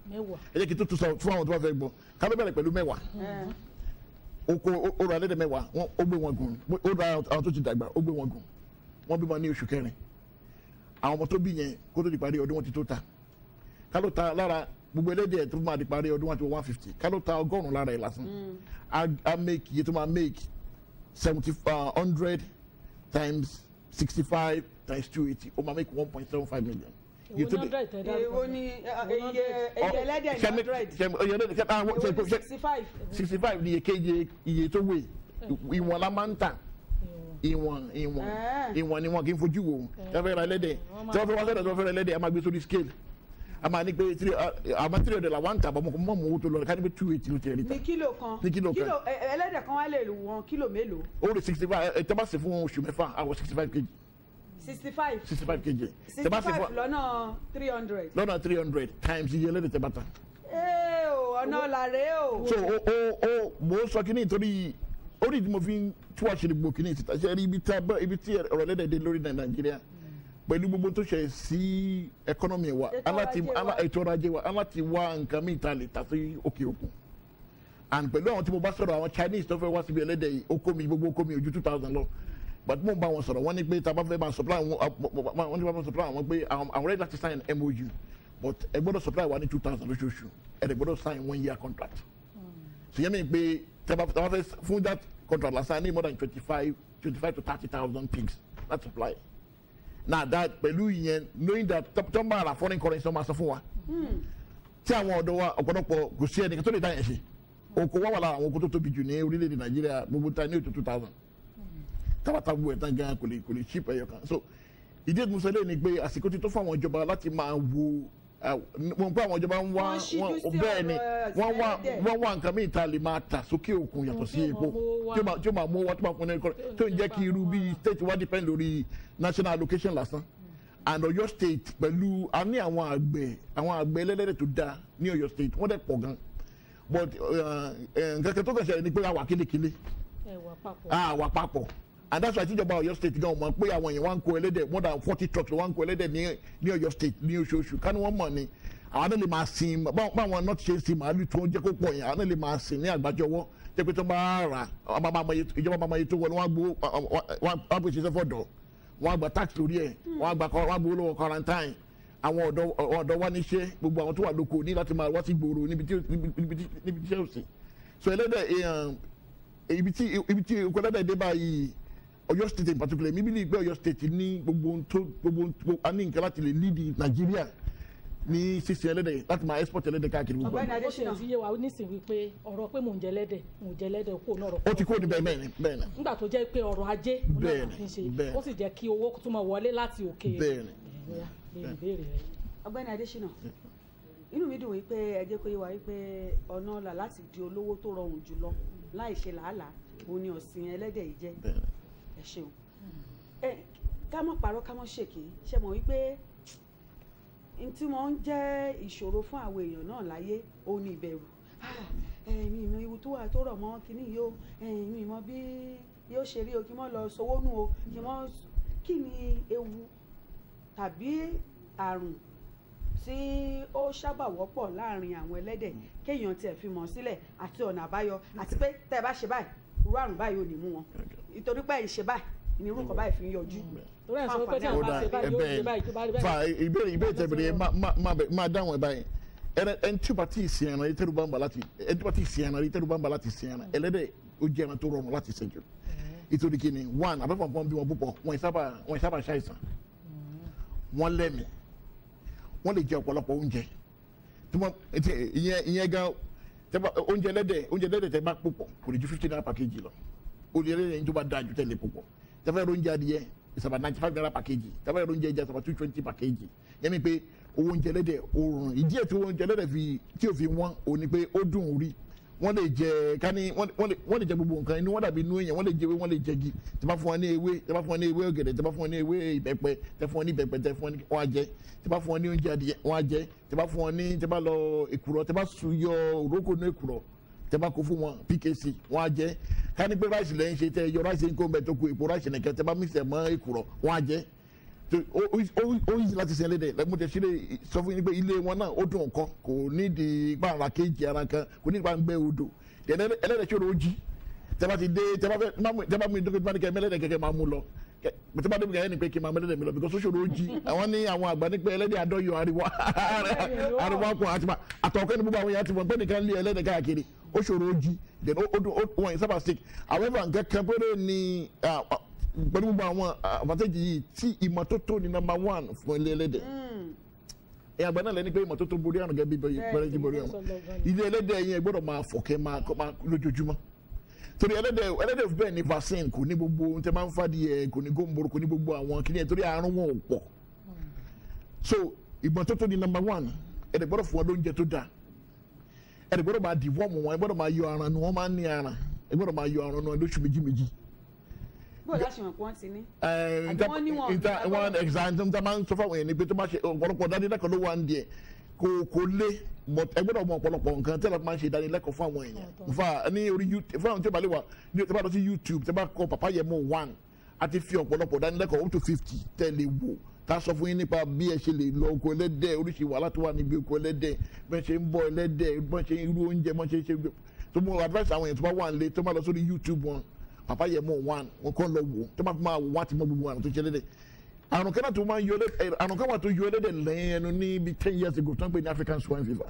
mẹ́wàá ẹ jẹ́ kí n tó tún sọ fún àwọn tó bá fẹ́ gbọ́ ká ló bẹ̀rẹ̀ pẹ̀lú mẹ́wàá ẹ oko ó ra ẹlẹ́dẹ̀ mẹ́wàá wọ́n ó gbé wọn gùn ó ra àwọn tó ti dàgbà ó gbé wọn gùn wọ́n bímọ ní oṣù kẹrin àwọn ọmọ tó bí yẹn kó tó di parí ọdún wọn ti tó ta ká ló ta lára gbogbo ẹlẹ́dẹ̀ tó máa di parí ọdún wọn ti wọ one fifty ká ló ta ọgọ́rùn-ún lára ẹ̀ lásán á á make iye tó máa make seventy hundred times sixty five times two eighty ó máa make one point seven five million. Iye èwo tó ní dé- hundred tẹ̀ dá èwo ni ẹ, iye iye ẹlẹ́dẹ̀ ní Ṣé- hundred ṣé- iye ẹlẹ́dẹ̀ ṣé- ah, èwo ṣé- ni ṣé- sixty five sixty five ni iye kéje iye tó wé ìwọ̀n la máa ń tà ìwọ̀n ìwọ̀n Ah. ìwọ̀n ni wọn kì í fojú wò tí wọ́n fẹ́ ra ẹlẹ́dẹ̀ tí wọ́n fẹ́ wá sọ́dọ̀ tí wọ́n fẹ́ ra ẹlẹ́dẹ̀ a máa gbé sórí scale a máa ní pé three àmọ́ three hundred la wà ń tà bọ́ mọ́ mọ́ owó tó lọ ká ní pé two eighty ló ti rí ta ní kílò kan Ní kílò kan. ẹ, ẹ, ẹlẹ́dẹ̀ kan wá lè wọn kílò mélòó ó rí sixty five ẹ tẹ́ bá ṣe fún oṣù mẹ́fà àwọ̀ sixty five kg sixty five sixty five kg tẹ́ sixty bá ṣe five fún lọ́nà three hundred lọ́nà three hundred times iye ẹlẹ́dẹ̀ tẹ́ bá ta. ee o ọ̀nà làrẹ́ o so o o o mo sọ kí ni nítorí ó ní tí mo fi ń tú àṣírí gbogbo kí ni síta ṣe rí ibi tí a bá ibi tí ọ̀rọ̀ lẹ́dẹ̀ dé lórí nàìjíríà pẹ̀lú gbogbo tó ṣe sí ẹkọ́nọ́mì wa Ètò aláti ọrọ̀ ajé wa. alá- ètò ọrọ̀ ajé wa aláti wá nǹkan míì ta lè ta sí òkè òkun and pẹ̀lú àwọn tí mo bá sọ̀rọ̀ àwọn chinese tó fẹ́ wá síbi ẹlẹ́dẹ̀ yìí ó kó mi gbogbo ó kó mi ojú two thousand lọ but mo ń bá wọn sọ̀rọ̀ wọ́n ní pé tá a bá fẹ́ máa supply wọn wọ́n ní bá máa supply wọn pé àwọn àwọn ready láti sign mou but ẹ gbọ́dọ̀ supply wa ní two thousand lóṣooṣù ẹ dẹ̀ gbọ́dọ̀ sign one year contract so yẹn mi pé tẹ́bà tẹ́bà fẹ́ fún that contract lásán ní more than twenty five twenty five to thirty thousand pigs láti supply na that pẹ̀lú ìyẹn knowing that tọ́ máa ra foreign currency wọ́n máa sọ fún wa tí àwọn ọ̀dọ́ wa ọ̀pọ̀lọpọ̀ kò sí ẹnìkan tó lè dá yẹn ṣe oko wa wà lára àwọn oko tó tóbi jù ní orílẹ̀-èdè nàìjíríà gbogbo ta ní ètò two thousand tábàtà gbogbo ẹ̀ tán gan kò lè kò lè chip ẹyọ kan so ìdí ètò ìmúṣẹ́lẹ̀ ni pé àsìkò ti tó fún àwọn ìjọba láti máa wo wọn pé àwọn ìjọba ń wá Wọ́n ṣíjú sí bẹ́ẹ̀ ni ọ̀rọ̀ wọ́n wá ẹ̀sìn wọ́n wá nǹkan míì ta lè máa tà sókè òkun yàtọ̀ sí Tí ó epo máa mówó wá. tí ó máa tí ó máa mú owó tó máa fún ní ẹ̀kọ́ tó ń jẹ́ kí irú bíi state wá depend lórí national allocation lásán and Ọ̀yọ́ state pẹ̀lú a ní àwọn àgbẹ̀ àwọn àgbẹ̀ ẹlẹ́dẹ̀ tó dáa ní Ọ̀yọ́ state wọ́n dẹ̀ pọ̀ gan but nǹkan kan tó kàn ṣẹlẹ̀ ni pé àwa kélékélé ẹ̀wà papọ̀ àwa papọ̀ and that's why tíjọba Ọ̀yọ́ state gan mọ̀ pé àwọn èèyàn wá ń kó ẹlẹ́dẹ̀ more than forty trucks ló wá ń kó ẹlẹ́dẹ̀ ní ní Ọ̀yọ́ state ní oṣooṣù kánú wọn mọ̀ ni àwọn náà lè máa sin báwọn báwọn náà ti ṣe sin màálù tó ń jẹ́ kó pọ̀ yẹn àwọn náà lè máa sin ní àgbájọwọ́ jẹ́ pé tó bá rà á, ọba máa mọ iye- ìjọba máa mọ iye tó wọlé wọn á gbó wọn á gbé ṣiṣẹ́ fọ̀dọ̀ wọn á gba tax lórí ẹ̀ wọn á gba wọn á gbowó lọ́wọ́ quarantine àwọn ọ̀dọ́ àwọn ọ̀dọ́ wa níṣẹ́ gbogbo àwọn tó wà lóko ní láti máa wá sí gbòòrò níbi tí níbi- níbi tí níbi tí iṣẹ́ ò sí so ẹlẹ́dẹ̀ èèyàn ibi tí ibi tí okòó ẹlẹ́dẹ̀ dé báyìí Ọ̀yọ́ state in particular mi bí ní ìgbẹ́ Ọ̀yọ́ state ní gbogbo ohun tó gbogbo ohun tó a ní nǹkan láti lè lead Nàìjíríà ní sísè ẹlẹ́dẹ̀ láti máa export ẹlẹ́dẹ̀ káàkiri gbogbo Ọ̀gbẹ́ni ẹ̀. bó ṣe Adésínà. ti yé wa nísìnyí wípé ọ̀rọ̀ pé mò ń jẹ lẹ́dẹ̀ mò ń jẹ lẹ́dẹ̀ kó náà rọ̀ ó ti kúrò níbẹ̀ bẹ́ẹ̀ ni bẹ́ẹ̀ ni nígbà tó jẹ́ pé ọrọ̀ ajé òun náà Bẹ́ẹ̀ni, la fi ń ṣe bẹ́ẹ̀ni. ó sì jẹ́ kí owó tún máa wọlé láti òkè bẹ́ẹ̀ ni Bóyá, béèrè ìbéèrè rẹ. ọ̀gbẹ́ni Adésínà inú mi dùn wípé ẹ jẹ́ kó yé wa wípé ọ̀nà ọ̀la láti di olówó tó rọrùn jùlọ láì ṣe làálàá òun ni ọ̀sìn ẹlẹ́dẹ̀ yìí jẹ́ bẹ́ẹ̀ ni. ẹ ṣeun ẹ ká mọ̀ parọ́ ká mọ̀ ṣèké ṣe mọ̀ wípé n tí wọ́n ń jẹ́ ìṣòro fún àwọn èèyàn náà láyé òun ni ìbẹ̀rù Ah, ẹ̀mí ìmọ̀ ewu tó wà tó rọ̀ mọ́ kínní yìí o ẹ̀mí ìmọ̀ bí yóò ṣe rí o kí wọ́n lọ sowó nù o kí wọ́n kí ni ewu tàbí àrùn tí ó sábà wọ́pọ̀ láàrin àwọn ẹlẹ́dẹ̀ kéèyàn tiẹ̀ fi mọ̀ sílẹ̀ àti ọ̀nà àbáyọ àti pé tẹ́ ẹ bá ṣe báyìí irú àrùn báyìí ò ní mú wọn ìtorí pé ìṣe báyìí ní irú kan báyìí fi ń yọjú torí ẹ̀ sọ pé tí Fáǹfààní àwọn ó bá dà ṣe báyìí yóò ẹbẹ ṣe báyìí tó bá rí báyìí. fa ìbéèrè ìbéèrè tẹ̀bẹ̀rẹ̀ yẹn má- má- má bẹ- má dáhùn ẹ̀ báyìí ẹnẹ ẹni tí o bá ti sìn ẹran ìtẹ́rù bá ń bà láti ẹni tí o bá ti sìn ẹran ìtẹ́rù bá ń bà láti sìn ẹran ẹlẹ́dẹ̀ ó jẹ́ ẹran tó rọrùn láti sìn jù ìtòrí kìíní one abẹ́fọ̀ pọ́n bí wọn púpọ̀ wọn ìsábà wọn ìsábà ṣàìsàn wọn lẹ́mìí wọn lè jẹ ọ̀pọ̀lọpọ̀ oúnjẹ tí wọn ti ìyẹn ìyẹn gan tẹ́bà oúnjẹ ẹlẹ́dẹ̀ oúnjẹ ẹlẹ́dẹ̀ tẹ́ bá púpọ̀ kò lè ju fifty naira per kg lọ olè ẹlẹ́dẹ̀ yẹn tó bá dáa ju tẹ́lẹ̀ púpọ̀ tẹ́fẹ́ ẹ̀rọ oúnjẹ adìyẹ is about ninety five naira per kg tẹ́fẹ́ ẹ̀rọ oúnjẹ ẹja is about two twenty per kg yẹn mi pé owó oúnjẹ ẹlẹ́dẹ̀ ó rùn ìdí ẹ̀ tí owó oúnjẹ ẹlẹ́dẹ̀ fi tí ò fi wọ́n ò ní pé ó dùn ún rí wọ́n lè jẹ kání wọ́n wọ́n lè wọ́n lè jẹ gbogbo nǹkan inú wọn dàbí inú èèyàn wọ́n lè jẹ ewé wọ́n lè jẹ igi tí bá fún wọn ní ewé tí bá fún wọn ní ewé ọ̀gẹ̀dẹ̀ tí bá fún wọn ní ewé ìbẹ́pẹ tí fún wọn ní ìbẹ́pẹ tí fún wọn ní wọn á jẹ tí bá fún wọn ní oúnjẹ adìyẹ wọn á jẹ tí bá fún wọn ní tí bá lọ èkùrọ́ tí bá sùn yọ òrókò ní èkùrọ́ tí bá kó fún wọn pkc wọn á jẹ kání pé ráìsì lẹ́yìn ṣe tẹ yọ ráìsì ń kó mbẹ tó kó èpo ráìsì nìkan tí bá mí sẹ̀ mọ́ èkùrọ́ wọn á jẹ tó- ó ó- ó easy láti sin ẹlẹ́dẹ̀ mo tẹ̀ sílẹ̀ sọ fún yín pé ilé wọn náà ó dùn ọkọ kò nídìí pa ara kéèjì ara kan kò nídìí pa ń gbẹ odò Then ẹlẹ́- ẹlẹ́dẹ̀ tí ó lọ jí tẹ́bá ti dé tẹ́bá fẹ́ má mú- tẹ́bá mú ìdókòtò bá ní kẹ́ mẹ́lẹ́dẹ̀ kẹ́kẹ́ máa mú lọ Kẹ́- tẹ́bá débi kẹ́kẹ́ ní pé kí n máa mẹ́lẹ́dẹ̀ mi lọ because ó ṣòro ó jí àwọn ní àwọn àgbà ní pé ẹlẹ́dẹ̀ adọ́yọ̀ ariwo ariwo akọ àti ma àtọ̀kẹ́ ní gbogbo àwọn yàtí wọn pé nìkan lé ẹlẹ́dẹ̀ káàkiri ó ṣòro ó jí then ó ó dùn ó wọ̀nyí sábà stick however nǹkan kan péré ni ah, ah, pẹ̀lú gbogbo àwọn àfàtẹ́jì yìí tí ìmọ́tótó ni number one fún ilé ẹlẹ́dẹ̀ ẹ àgbà náà lẹni pé ìmọ́tótó borí àrùn gẹ́gẹ́ bí bẹ́ẹ̀ jí borí àrùn ilé ẹlẹ́dẹ̀ yẹn gbọ́dọ̀ máa fọ̀kẹ́ máa kọ́ máa lójoojúmọ́ torí ẹlẹ́dẹ̀ ẹlẹ́dẹ̀ bẹ́ẹ̀ ni vaccine kò ní gbogbo ohun tẹ́ máa ń fàdí ẹ̀ kò ní góńboro kò ní gbogbo àwọn kìnìyàn torí àrùn wọn ò pọ̀ so ìmọ́tótó ni number one ẹ̀dẹ̀ gbọ́dọ̀ fún wọn lóúnjẹ tó dáa ẹ̀dẹ̀ gbọ́dọ̀ máa dìvọ́ọ̀mù wọn ẹ̀ gbọ́dọ̀ máa yọ ara nu wọn máa ń ní ara ẹ̀ gbọ́dọ̀ máa yọ ara nu ẹ̀ lóṣù méjì méjì bó láṣẹ wọn pé wọn ti ní. ẹ Àbí wọ́n ní wọn ò nta ní wọn agbára. exam tó ń ta máa ń sọ fáwọn èèyàn ni pé tó máa ṣe ọ̀pọ̀lọpọ̀ ìdánilẹ́kọ̀ọ́ ló wà ń diẹ kò kò lé but ẹ gbọ́dọ̀ mọ ọ̀pọ̀lọpọ̀ nǹkan tẹ́lẹ̀ tó máa ń ṣe ìdánilẹ́kọ̀ọ́ fún àwọn èèyàn nfa ní orí youtube fún àwọn tí ó bá lè wà ní tí ó bá lọ sí youtube tí ó bá kọ papa yẹmo one àti fi ọ̀pọ̀lọpọ̀ ìdánilẹ́kọ̀ọ́ up to fifty tẹ́lẹ̀ wò tá a sọ fún yín nípa bí ẹ ṣe lè lọ oko ẹlẹ́dẹ̀ oríṣi wàhálà tó wà níbi oko ẹlẹ́dẹ̀ bẹ́ẹ̀ ṣe ń bọ́ ẹlẹ́dẹ̀ bẹ́ẹ̀ ṣe ń irú oúnjẹ bẹ́ẹ̀ ṣe ń ṣe tó mú advice àwọn èèyàn tó bá wà nílé tó bá lọ sórí youtube wọn papa yẹ mọ one wọn kọ́ lọ wò tó máa fi máa wò wọ́n àti mọ gbogbo àrùn tó ṣe lédè àrùn kan náà tó máa ń yọ lédè àrùn kan wà tó yọ lédè lẹ́yìn ẹnu ní bíi ten years ago tó ń pè ní African swine fever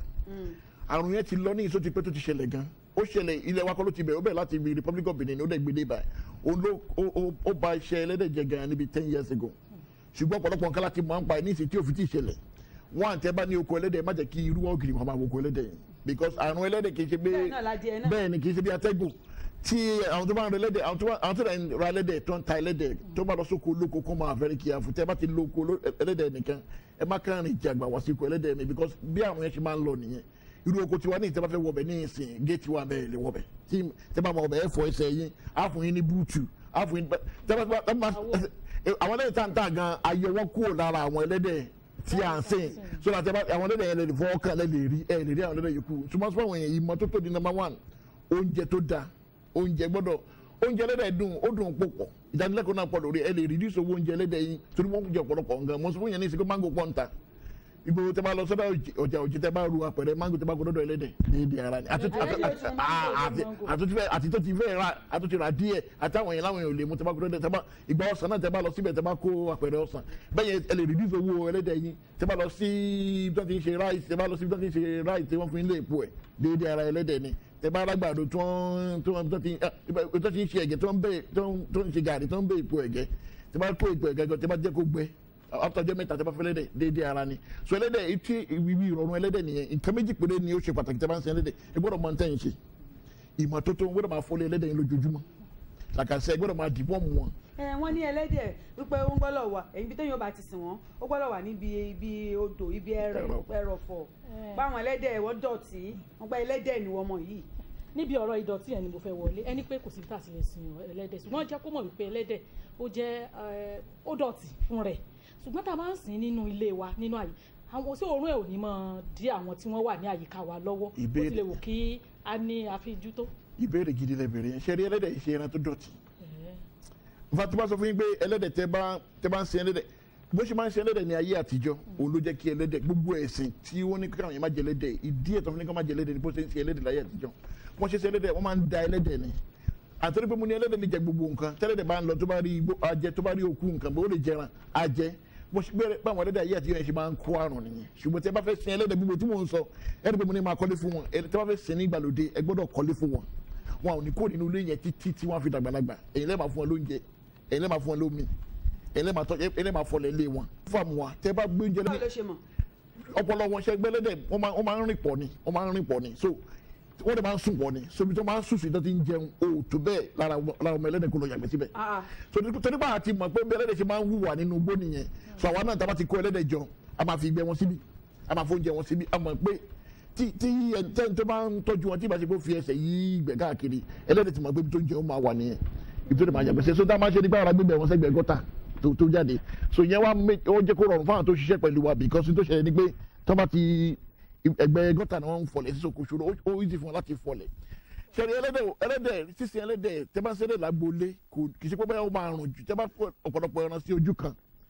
àrùn yẹn ti lọ ní ìsó ti pẹ́ tó ti ṣẹlẹ̀ gan ó ṣẹlẹ̀ ilẹ̀ wa kọ́ ló ti bẹ̀rẹ̀ ó bẹ̀rẹ̀ láti ibi Republic of Benin ó dẹ̀ gbé dé báyìí òun ló ó- ó- ó ba iṣẹ́ ẹlẹ́dẹ̀ jẹ gan níbi ten years ago ṣùgbọ́n ọ̀pọ̀lọpọ̀ nǹkan láti mọ̀ ń pa ẹ̀ ní ìsìn tí òfin ti ṣẹlẹ̀ wọ́n àti ẹ bá ní oko ẹlẹ́dẹ̀ má jẹ́ kí irú wọn kiri wọn máa wo oko ẹlẹ́dẹ̀ yìí because àrùn ẹlẹ́dẹ̀ kì í ṣe pé bẹ́ẹ̀ náà ládìẹ náà. bẹ́ẹ̀ ni kì í ṣe bí atẹ́gùn tí àwọn tó bá ń ra ẹlẹ́dẹ̀ àwọn tó bá àwọn tó bá ń ra ẹlẹ́dẹ̀ tó ń ta ẹlẹ́dẹ̀ tó bá lọ sóko olóko kó máa fẹ́rẹ́ kí àfù tẹ́ bá ti lo oko oló- ẹlẹ́dẹ̀ nìkan ẹ má kàn rìn jàgbà wá sí oko ẹlẹ́dẹ̀ mi because bí àwọn yẹn ṣe máa ń lọ nìyẹn irú oko tiwa ní ìtẹ́ bá fẹ́ wọbẹ̀ ní ìsìn géètì wa bẹ́ẹ̀ lè wọbẹ̀ tí tẹ́ bá máa wọbẹ̀ ẹ fọ ẹsẹ̀ yín á fún yín ní búùtù á fún yín tẹ́ bá tẹ́ bá àwọn ẹlẹ́dẹ̀ tá ń tà gan ayọ̀ wọn kúrò lára àwọn ẹlẹ́dẹ̀ tí à ń sìn so that ẹ bá àwọn ẹlẹ́dẹ̀ yẹn lè fọwọ́ kàn lẹ́ lè rí ẹ lè rí àwọn ẹlẹ́dẹ̀ yòókù túmọ̀ sí àwọn èèyàn ìmọ́tótó di number one oúnjẹ tó dáa oúnjẹ gbọ́dọ̀ oúnjẹ ẹlẹ́dẹ̀ dùn ó dùn púpọ̀ ìdánilẹ́kọ̀ọ́ náà pọ̀ lórí ẹ lè reduce owó oúnjẹ ẹlẹ́dẹ̀ yín torí wọ́n jẹ ọ̀pọ̀lọpọ̀ nǹkan mo sọ fún yẹn ní ìsìnkú mango pọ̀ ń ta ibo tẹ bá lọ sọ́dọ̀ ọjà òjì tẹ bá ru apẹ̀rẹ̀ mango tẹ bá kó dọ́dọ̀ ẹlẹ́dẹ̀ déédéé ara ni àti Ẹlẹ́dẹ̀ ó ti mọ mango, àti- mango. àti tó ti fẹ́ àti tó ti fẹ́ ra àti tó ti ra díẹ̀ àtàwọn yẹn láwọn yẹn ò lè mú tẹ bá kó dọ́dọ̀ tẹ bá ìgbà ọ̀sán náà tẹ bá lọ síbẹ̀ tẹ bá kó apẹ̀rẹ̀ ọ̀sán bẹ́ẹ̀ yẹn ẹ lè reduce owó ẹlẹ́dẹ̀ yín tẹ bá lọ sí ibi tó ti ń ṣe rice tẹ bá lọ sí ibi tó ti ń ṣe rice tí wọ́n fi ń lé èpo ẹ̀ déédéé ara ẹlẹ́dẹ̀ ni tẹ bá alágbàdo tó ń tó ń tó ti ah, ibà- tó ti ń ṣe ẹ̀gẹ́ tó ń bẹ́ tó ń tó ń ṣe gàrí tó ń bẹ́ èpo ẹ̀gẹ́ tẹ bá kó èpo ẹ̀gẹ́ gan tẹ bá jẹ́ kó gbẹ after ọjọ́ mẹ́ta tẹ bá fẹ́ lẹ́dẹ̀ déédéé ara ni so ẹlẹ́dẹ̀ etí ibi ìrọ̀rùn ẹlẹ́dẹ̀ nìyẹn nǹkan méjì péré ni ó ṣe pàtàkì tẹ bá ń sin ẹlẹ́dẹ̀ ẹ gbọ́dọ̀ mọ ntẹ́yìn ṣe ìmọ́tótó gbọ́dọ̀ máa fọlé ẹlẹ́dẹ̀ yẹn lójoojúmọ́ làkàṣẹ gbọ́dọ̀ máa dìbò mu wọn ẹ wọ́n ní ẹlẹ́dẹ̀ wípé ó ń gbọ́dọ̀ wà èyí bí téèyàn bá ti sìn wọ́n ó gbọ́dọ̀ wà níbi ibi odò ibi ẹrẹ̀ Ẹrọ̀fọ̀. ẹrọ̀fọ̀ Eh. báwọn ẹlẹ́dẹ̀ wọ́n dọ̀tí wọ́n gba ẹlẹ́dẹ̀ ni wọ́n mọ̀ yìí níbi ọ̀rọ̀ ìdọ̀tí yẹn ni mo fẹ́ wọlé ẹni pé kò sí tá a sì lè sin ẹlẹ́dẹ̀ ṣùgbọ́n jẹ́ kó mọ̀ wípé ẹlẹ́dẹ̀ ó jẹ́ eh, ó dọ̀tí fún rẹ̀ ṣùgbọ́n tá a máa ń sìn nínú ilé wa nínú àyè àwọn tí òórùn ẹ̀ ò ní mọ̀ dí àwọn tí wọ́n wà ní àyíká wa lọ́wọ́ ó Ìbéèrè. ti lè wò kí a ní àfijú tó. ìbéèrè gidi lẹ bèrè yẹn ṣe rí ẹlẹ́dẹ̀ yìí ṣe ẹran tó dọ̀tí Eh, nfa tí wọ́n sọ fún yín pé ẹlẹ́dẹ̀ tẹ bá tẹ bá ń sin ẹlẹ́dẹ̀ bó ṣe máa ń sin ẹlẹ́dẹ̀ ní ayé àtijọ́ òun ló jẹ́ kí ẹlẹ́dẹ̀ gbogbo ẹ̀sìn tí wọ́n ní káwọn yẹn má jẹ ẹlẹ́dẹ̀ ìdí ẹ̀tọ́ fún ní ká má jẹ ẹlẹ́dẹ̀ ní bó ṣe ń sin ẹlẹ́dẹ̀ láyé àtijọ́ wọ́n ṣe sin ẹlẹ́dẹ̀ wọ́n máa ń da ẹlẹ́dẹ̀ ni àtọ́rí pé mo ní ẹlẹ́dẹ̀ lè jẹ gbogbo nǹkan tẹ́lẹ́dẹ̀ bá ń lọ tó bá rí igbó ajẹ tó bá rí òkú nǹkan bó lè jẹran ajẹ bó ṣe bẹ́ẹ̀ báwọn ẹlẹ́dẹ̀ ayé àtijọ́ yẹn ṣe máa ń kó àrùn nìyẹn ṣùgbọ́n tí ẹ bá fẹ́ sin ẹlẹ́dẹ̀ gbogbo tí mò ń sọ ẹni pé mo ní máa kọ́lé fún wọn ẹni tí wọ́n fẹ́ sin ní ìgbàlódé ẹ gbọ́dọ̀ kọ́lé fún wọn wọn ò ní kó nínú ilé yẹn títí tí wọ́n á fi dàgbàlagbà èyí lẹ́ẹ̀ máa fún wọn lóúnjẹ èyí lẹ́ẹ̀ máa fún wọn lómi èyí lẹ́ẹ̀ máa tọ́ èyí lẹ́ẹ̀ máa fọlẹ̀ ilé wọn fún àmú wa tẹ́ bá gbé oúnjẹ báwo lẹ́yìn ló ṣe mọ̀ ọpọlọ wọn ṣe gbẹlẹdẹ wọn máa wọn máa ń rìn pọ̀ ni wọn máa ń rìn pọ̀ ni so wọn dẹ máa ń sùn pọ̀ ni so ibi tó máa ń sùn sí tó ti ń jẹun o tó bẹ́ẹ̀ lára lára ọmọ ẹlẹ́dẹ̀ kó lọ yàgbẹ́ síbẹ̀ Ah, ah. so torí bá a ti mọ̀ pé bí ẹlẹ́dẹ̀ ṣe máa ń hùwà nínú igbó nìyẹn so àwa náà tá a bá ti kó ẹlẹ́dẹ̀ jọ a máa fi ìgbẹ́ wọn síbi a máa fóúnjẹ wọn síbi a mọ̀ pé tí tí ẹni tó bá ń tọ́jú wọn tí ìbá ṣe kó fi ẹsẹ̀ yí ìgbẹ́ káàkiri ẹlẹ́dẹ̀ ti mọ̀ pé ibi tó ń jẹun máa wà nìyẹn ibi tó lè máa yàgbẹ́ sí so tá a máa ṣe nípa ara gbígbẹ́ wọn sẹ́gbẹ̀ẹ́ gọ́tà tó tó jáde so yẹn wá mé- ó jẹ́ kó rọrùn fáwọn tó ṣiṣẹ́ pẹ̀lú wa because tó ṣẹlẹ̀ ni pé tó bá ti ẹgbẹ́ gọ́tà ni wọ́n ń fọlẹ̀ sí sokòṣòro ó ó easy fún wọn láti fọlẹ̀ sẹ́ni ẹlẹ́dẹ̀ ẹlẹ́dẹ̀ sísìn ẹlẹ́dẹ̀ tẹ́ bá ń sẹ́lẹ̀ lágboolé kò kì í ṣe pé báyọ̀ ó máa rùn jù tẹ́ bá kó ọ̀pọ̀lọpọ̀ ẹran sí ojú kan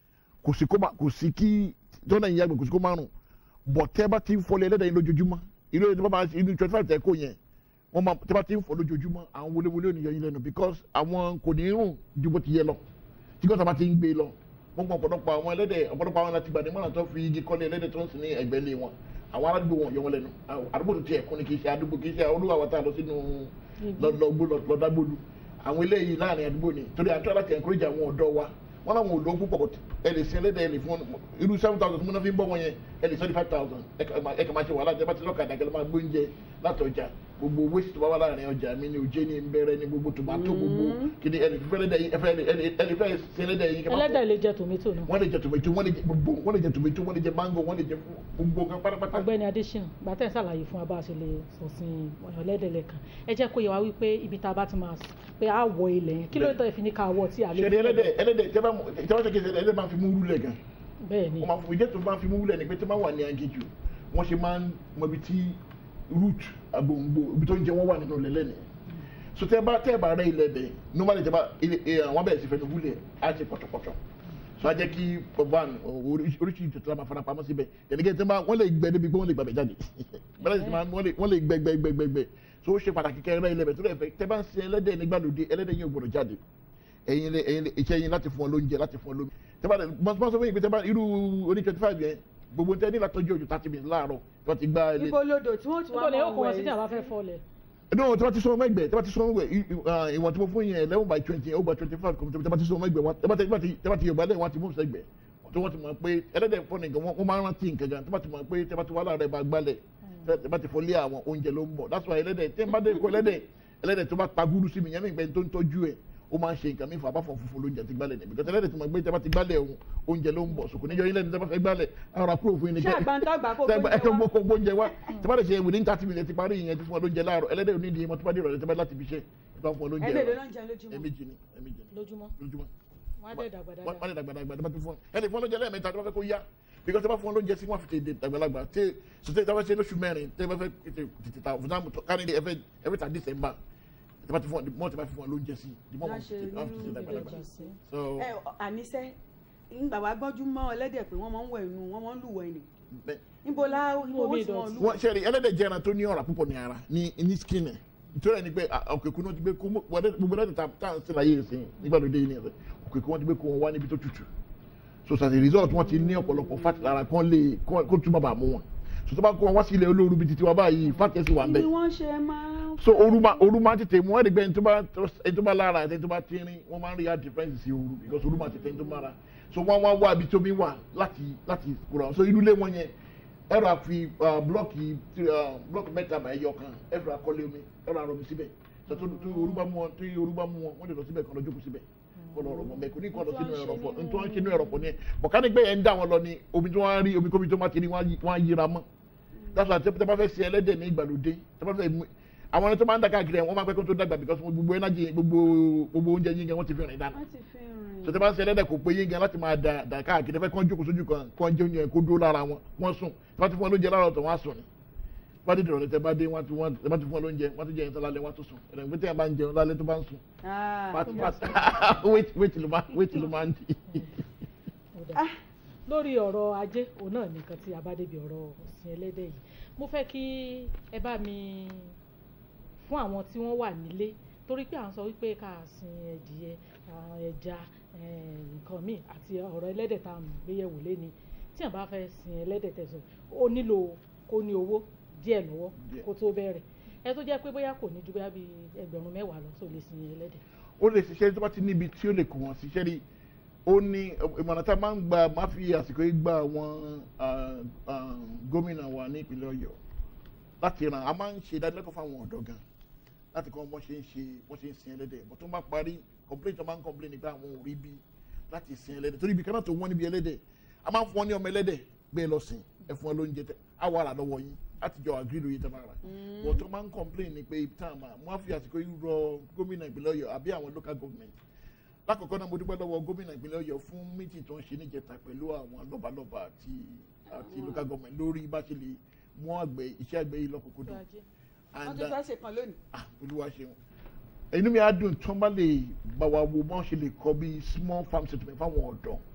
kò sí kó má kò sí kí jọ́nà yìí yàgbẹ́ kò sí kó márùn bọ̀ tẹ́ bá ti ń fọlẹ̀ ẹlẹ́dẹ̀ yìí lójoojúmọ́ irú ẹni tó bá máa inú twenty five tẹ́ kó yẹn wọ́n máa tẹ́ bá ti ń fọ lójoojúmọ́ àwọn wọléwọlé ò ní yọ yín lẹ́nu because àwọn kò ní rùn ju bó ti yẹ lọ tí gọ́tà bá ti ń gbé lọ wọ́n gbọ́ ọ̀pọ̀lọpọ̀ àwọn ẹlẹ́dẹ̀ ọ̀pọ̀lọpọ̀ àwọn láti gbàdé mọ́nà tó fi igi kọ́lé ẹlẹ́dẹ̀ tó ń sìn ní ẹgbẹ́ ilé wọn àwọn aládùúgbò wọn yọ wọn lẹ́nu àdúgbò tó ti ẹ̀kún ni kì í ṣe àdúgbò kì í ṣe olúwa wa tá a lọ sínú lọ́dàgbòlù àwọn eléyìí láàrin àdúgbò ni torí àti aláti encourage àwọn ọ̀dọ́ wa wọn làwọn ò lọ púpọ̀ ẹ lè sin ẹlẹ́dẹ̀ ẹ lè fún irú seven thousand tí mo náà fi ń bọ́ wọn yẹn ẹ lè seventy five thousand ẹ kà máa ṣe wàhálà ẹ bá ti lọ́kàdà kẹlẹ́ máa gbóúnjẹ láti ọjà gbogbo waste tó bá wà láàrin ọjà mi ni òjé ni nbẹrẹ ni gbogbo tomato gbogbo kìnìún ẹni fífẹ́ ẹlẹ́dẹ̀ yìí ẹfẹ́ ẹni fẹ́ sin ẹlẹ́dẹ̀ yìí kẹ́kọ̀ọ́ ẹlẹ́dẹ̀ lè jẹ tòmítò náà. wọ́n lè jẹ tomato wọ́n lè jẹ gbogbo wọ́n lè jẹ tomato wọ́n lè jẹ mango wọ́n lè jẹ gbogbo kan pátápátá. ọ̀gbẹ́ni adésínà gbàtẹ́ ṣàlàyé fún wa bá a ṣe lè sọ̀sìn ẹlẹ́dẹ̀ lẹ́kan ẹ jẹ́ kó yẹ wá wípé ibi tá a bá ti máa pé a wọ ilẹ̀ yẹn kí ló tọ́ ẹ fi ní ká wọ tí a lè. ṣe ẹlẹ́dẹ̀ ẹlẹ́dẹ̀ tẹ́ bá ṣe kí ẹlẹ́dẹ̀ máa fi mú wúlẹ̀ gan. bẹ́ẹ̀ ni wọ́n máa fi ìjẹ́ tó máa fi mú wúlẹ̀ ni pé tẹ́ máa wà ní agéjù wọ́n ṣe máa ń mọ ibi tí root agbòǹgbò ibi tó ń jẹ wọ́n wà nínú ilẹ̀ lẹ́nu so tẹ́ bá tẹ́ bá rẹ ilẹ̀ bẹ̀ normally tẹ́ bá àwọn bẹ̀rẹ̀ sí fẹ́ wúlẹ̀ á ti pọ̀tọ̀pọ̀tọ̀ so a jẹ́ kí one oríṣiríṣi ìtòtò máa fara pamọ́ síbẹ̀ ẹ̀nìkẹ́ tẹ́ bá wọ́n lè gbẹ débi pé wọ́n lè gbàgbẹ́ jáde wọ́n lè gbẹ gbẹ gbẹ gbẹ gbẹ so ó ṣe pàtàkì kẹ́ rẹ ilẹ̀ bẹ̀ tó lè fẹ́ tẹ́ bá ń sin ẹlẹ́dẹ̀ nígbàlódé ẹlẹ́dẹ̀ yẹn ò gbọdọ̀ jáde ẹ̀yin ẹ̀yin iṣẹ́ yín láti fún ọ lóúnjẹ láti fún ọ lómi tẹ́ bá mọ́ sọ fún yín pé tẹ́ bá irú oní twenty five yẹn gbogbo tẹ ní látọjú ojú thirty minutes láàárọ̀ tí wọ́n ti gbá ilé. ibo lodò tí wọ́n ti wá níbo ni ó máa kó wọn wẹ̀ sí tí a bá fẹ́ fọ́lẹ̀. no tí wọ́n ti sọ ọmọ ẹgbẹ́ tí wọ́n ti sọ ọmọ ẹgbẹ́ ìwọ̀n tí mo fún yẹn eleven by twenty ó gba twenty five kọ́mọ̀tì tí wọ́n ti sọ ọmọ ẹgbẹ́ wọn tí wọ́n ti yorùbá lẹ́yìn wọn ti mú sẹ́gbẹ́ tí wọ́n ti mọ̀ pé ẹlẹ́dẹ̀ fọ́ nìkan wọ́n máa ń rántí nǹkan gan tí wọ́n ti mọ̀ pé tí wọ́n ti wá láàárẹ̀ bá gbálẹ̀ tí wọ́n ti fọlé àwọn oúnjẹ ló ń bọ̀ that's why ẹlẹ́dẹ̀ tí wọ́n bá dé kó ẹlẹ́dẹ̀ ẹlẹ́dẹ̀ tó bá pa gúrú sí mi yẹn nígbà tó ń tọ́jú ẹ̀ ó máa ń ṣe nǹkan mífà abáfọ̀ funfun lóúnjẹ ti gbálẹ̀ níbi kọ́tẹ́lẹ́dẹ̀ tí mo gbé tí wọ́n ti gbálẹ̀ ohun oúnjẹ ló ń bọ̀ sùkùn níjọ́ ilé ní tí wọ́n fẹ́ gbálẹ̀ ara kúrò fún yín ní ṣé àgbàntàgbà kó ẹ gbóúnjẹ kẹ́ wá? gbó gbóúnjẹ wá tí wọ́n lè ṣe within thirty minutes ti parí ìyẹn ti fún ọ lóúnjẹ láàárọ̀ ẹlẹ́dẹ̀ onídìí mọ́ tó bá dé ìrọ̀lẹ́ tí wọ́n bá láti fi ṣe tí wọ́n fún ọ lóúnjẹ ẹ̀ẹ́dẹ̀ ló ń jẹun lójúmọ́. ẹ̀mejì ni ẹ̀mejì ni lójúmọ́ lójúmọ́ wọn á dẹ̀ dàgbà wọ́n dáadáa. lè dàgbà dàgbà dàgbà tó fún ọ ẹni fún ọ lóúnjẹ lẹ́ẹ̀mẹ́ta tí wọ́n fẹ́ kó yá because tí wọ́n fún ọ lóúnjẹ sí wọ́n fi tètè dàgbàlagbà tí sọtẹ́ tí wọ́n ṣe lóṣù mẹ́rin tí wọ́n fẹ́ tètè tètè ta fún náà kárí ní ẹfẹ́ every time December tí wọ́n ti fún ọ mọ́ tí wọ́n fi fún ọ lóúnjẹ sí the more Wọ́n wọ́n ṣe fi wọ́n fi tètè nínú dàgbàlagbà ìbejì sí. so ẹ àníṣe ńgbà wá gbọ́njú mọ́ ẹlẹ́dẹ̀ pé wọ́n máa ń wẹ̀ inú wọ́n máa ń lùwẹ̀ ni bẹ́ẹ̀ níbo la Inú owó omi tí wọ́n ìdọ̀tí. lù wọ́n ṣe rí ẹlẹ́dẹ̀ jẹ́ ẹran tó ní ọ̀rá púpọ̀ ní ara ní ní skin ẹ̀ nítorí ẹni pé òkèkú náà ti gbé kó wọlé gbogbo ẹlẹ́dẹ̀ tá tá à ń sin láyé ìsìn nígbàlódé yìí nìyẹn òkèkú wọn ti gbé kó wọn wá níbi tó tutù so as a result wọn ti ní ọ̀pọ̀lọpọ̀ fat lára kán lè kó tún bàbà mú wọn so tó bá kó wọn wá sí ilẹ̀ olóoru bíi titi wa báyìí fat kẹ́sì wà ń ni bẹ̀ wọ́n ṣe máa ń so ooru máa ooru máa tètè mú ẹni gbẹ ẹni tó bá ẹni tó bá lára àti ẹni tó bá tínrín wọn máa ń rí hard difference sí ooru because ooru máa tètè ẹni tó máa ra so wọn wá wá ibi tómi wà láti láti kúrò so inú ilé wọn yẹn ẹrọ àfi blọọkì blọọkì mẹ́ta bá ẹyọ kan ẹrọ àkọlé omi ẹrọ àrọmi síbẹ̀ so tó tó ooru bá mú wọn tó ooru bá mú wọn wọn lè lọ síbẹ̀ kan lọ jókòó síbẹ̀ kọ́ lọ rọ̀ mọ́ mẹ́kò ní kọ́ lọ sínú ẹ̀rọ̀fọ̀ nítorí wọn ṣe inú ẹ̀rọ̀fọ̀ ni ẹ bọ̀kánì gbé yẹn ń dá wọn lọ ni omi tí wọ́n á rí omi kómi tó má ti rí wọ́n á yíra mọ́ that's why tẹ́ bá fẹ́ sin ẹlẹ́dẹ̀ ní ìgbàlódé tẹ́ bá fẹ́ mú àwọn ẹni tó máa ń dàgbà kiri ẹ̀ wọ́n máa pẹ́ kó tó dàgbà because gbogbo energy gbogbo gbogbo oúnjẹ yín gan wọ́n ti fi rìn dànù wọ́n ti fi rìn. so tẹ́ bá ń sin ẹlẹ́dẹ̀ kò pé yín gan láti máa dà dà káàkiri fẹ́ kán jókòó sójú kan kán jẹ oúnjẹ kó dúró lára wọn wọ́n sùn tẹ́ bá ti fún wọn lóúnjẹ lára ọ̀tọ̀ wọ́n á sùn ni bá dé ìrọ̀lẹ́ tẹ́ bá dé wọ́n ti wọ́n tẹ́ bá ti fún wọn lóúnjẹ wọ́n ti jẹ ìtàn lálẹ́ wọ́n tún sùn ẹ̀rẹ̀ pé tẹ́yà bá ń jẹun lálẹ́ tó bá ń sùn Ah, fat fat wait wait ló máa wait ló máa ń di. Ó dáa. lórí ọ̀rọ̀ ajé òun náà nìkan tí a bá débi ọ̀rọ̀ ọ̀sìn ẹlẹ́dẹ̀ yìí mo fẹ́ kí ẹ bá mi fún àwọn tí wọ́n wà nílé torí pé à ń sọ wípé ká sin ẹdìyẹ àwọn ẹja eh, nǹkan míì àti ọ̀rọ̀ ẹlẹ́dẹ̀ tá à ń gbéyẹ̀wò léni tí àwọn bá fẹ́ sin ẹlẹ́dẹ̀ tẹ̀sán ó nílò kó ní owó díẹ̀ lọ́wọ́ Díẹ̀. kó tó bẹ̀rẹ̀ ẹ tó jẹ́ pé bóyá kò ní ju bóyá bíi ẹgbẹ̀rún mẹ́wàá lọ tó lè sin ẹlẹ́dẹ̀. ó lè ṣiṣẹ́ tó bá ti níbi tí ó lè kó wọn ṣiṣẹ́ rí ó ní ìmọ̀ràn tá a máa ń gba máa fi àsìkò yìí gba àwọn ah, ah, gómìnà wa ní ìpínlẹ̀ ọ̀yọ́ láti ràn á máa ń ṣe ìdánilẹ́kọ̀ọ́ fáwọn ọ̀dọ́ gan láti kọ́ wọ́n ṣe ń ṣe wọ́n ṣe ń sin ẹlẹ́dẹ̀ bó tó bá parí complain tó máa ń complain nípa àwọn ò rí bí láti sin ẹlẹ́dẹ̀ torí ibi kan náà tó wọ́n níbi ẹlẹ́dẹ̀ a máa ń fún wọn ní ọmọ ẹlẹ́dẹ̀ gbé lọ sìn ẹ fún wọn lóúnjẹ tẹ á wà rà lọ́wọ́ yín láti jọ àgírí lóye tẹ máa rà wọ́n tó máa ń complain ní pé ibi táwọn máa wọ́n á fi àsìkò yìí rọ gómìnà ìpínlẹ̀ ọ̀yọ́ àbí àwọn local government lákọ̀ọ́kọ́ náà mo dúpẹ́ lọ́wọ́ gómìnà ìpínlẹ̀ ọ̀yọ́ fún méjì tó ń ṣe níjẹta pẹ̀lú àwọn lọ́balọ́ba àti àti local government lórí bá ṣe lè mú àgbẹ̀ iṣẹ́ àgbẹ̀ yìí lọ́kùnkúndùn wọ́n and tún uh, fẹ́ ṣe kan lónìí. ah olúwa ṣeun inú mi á dùn tí wọ́n bá lè bá wa wo bọ́n ṣe lè kọ́ bí small farm settlement fáwọn ọ̀dọ́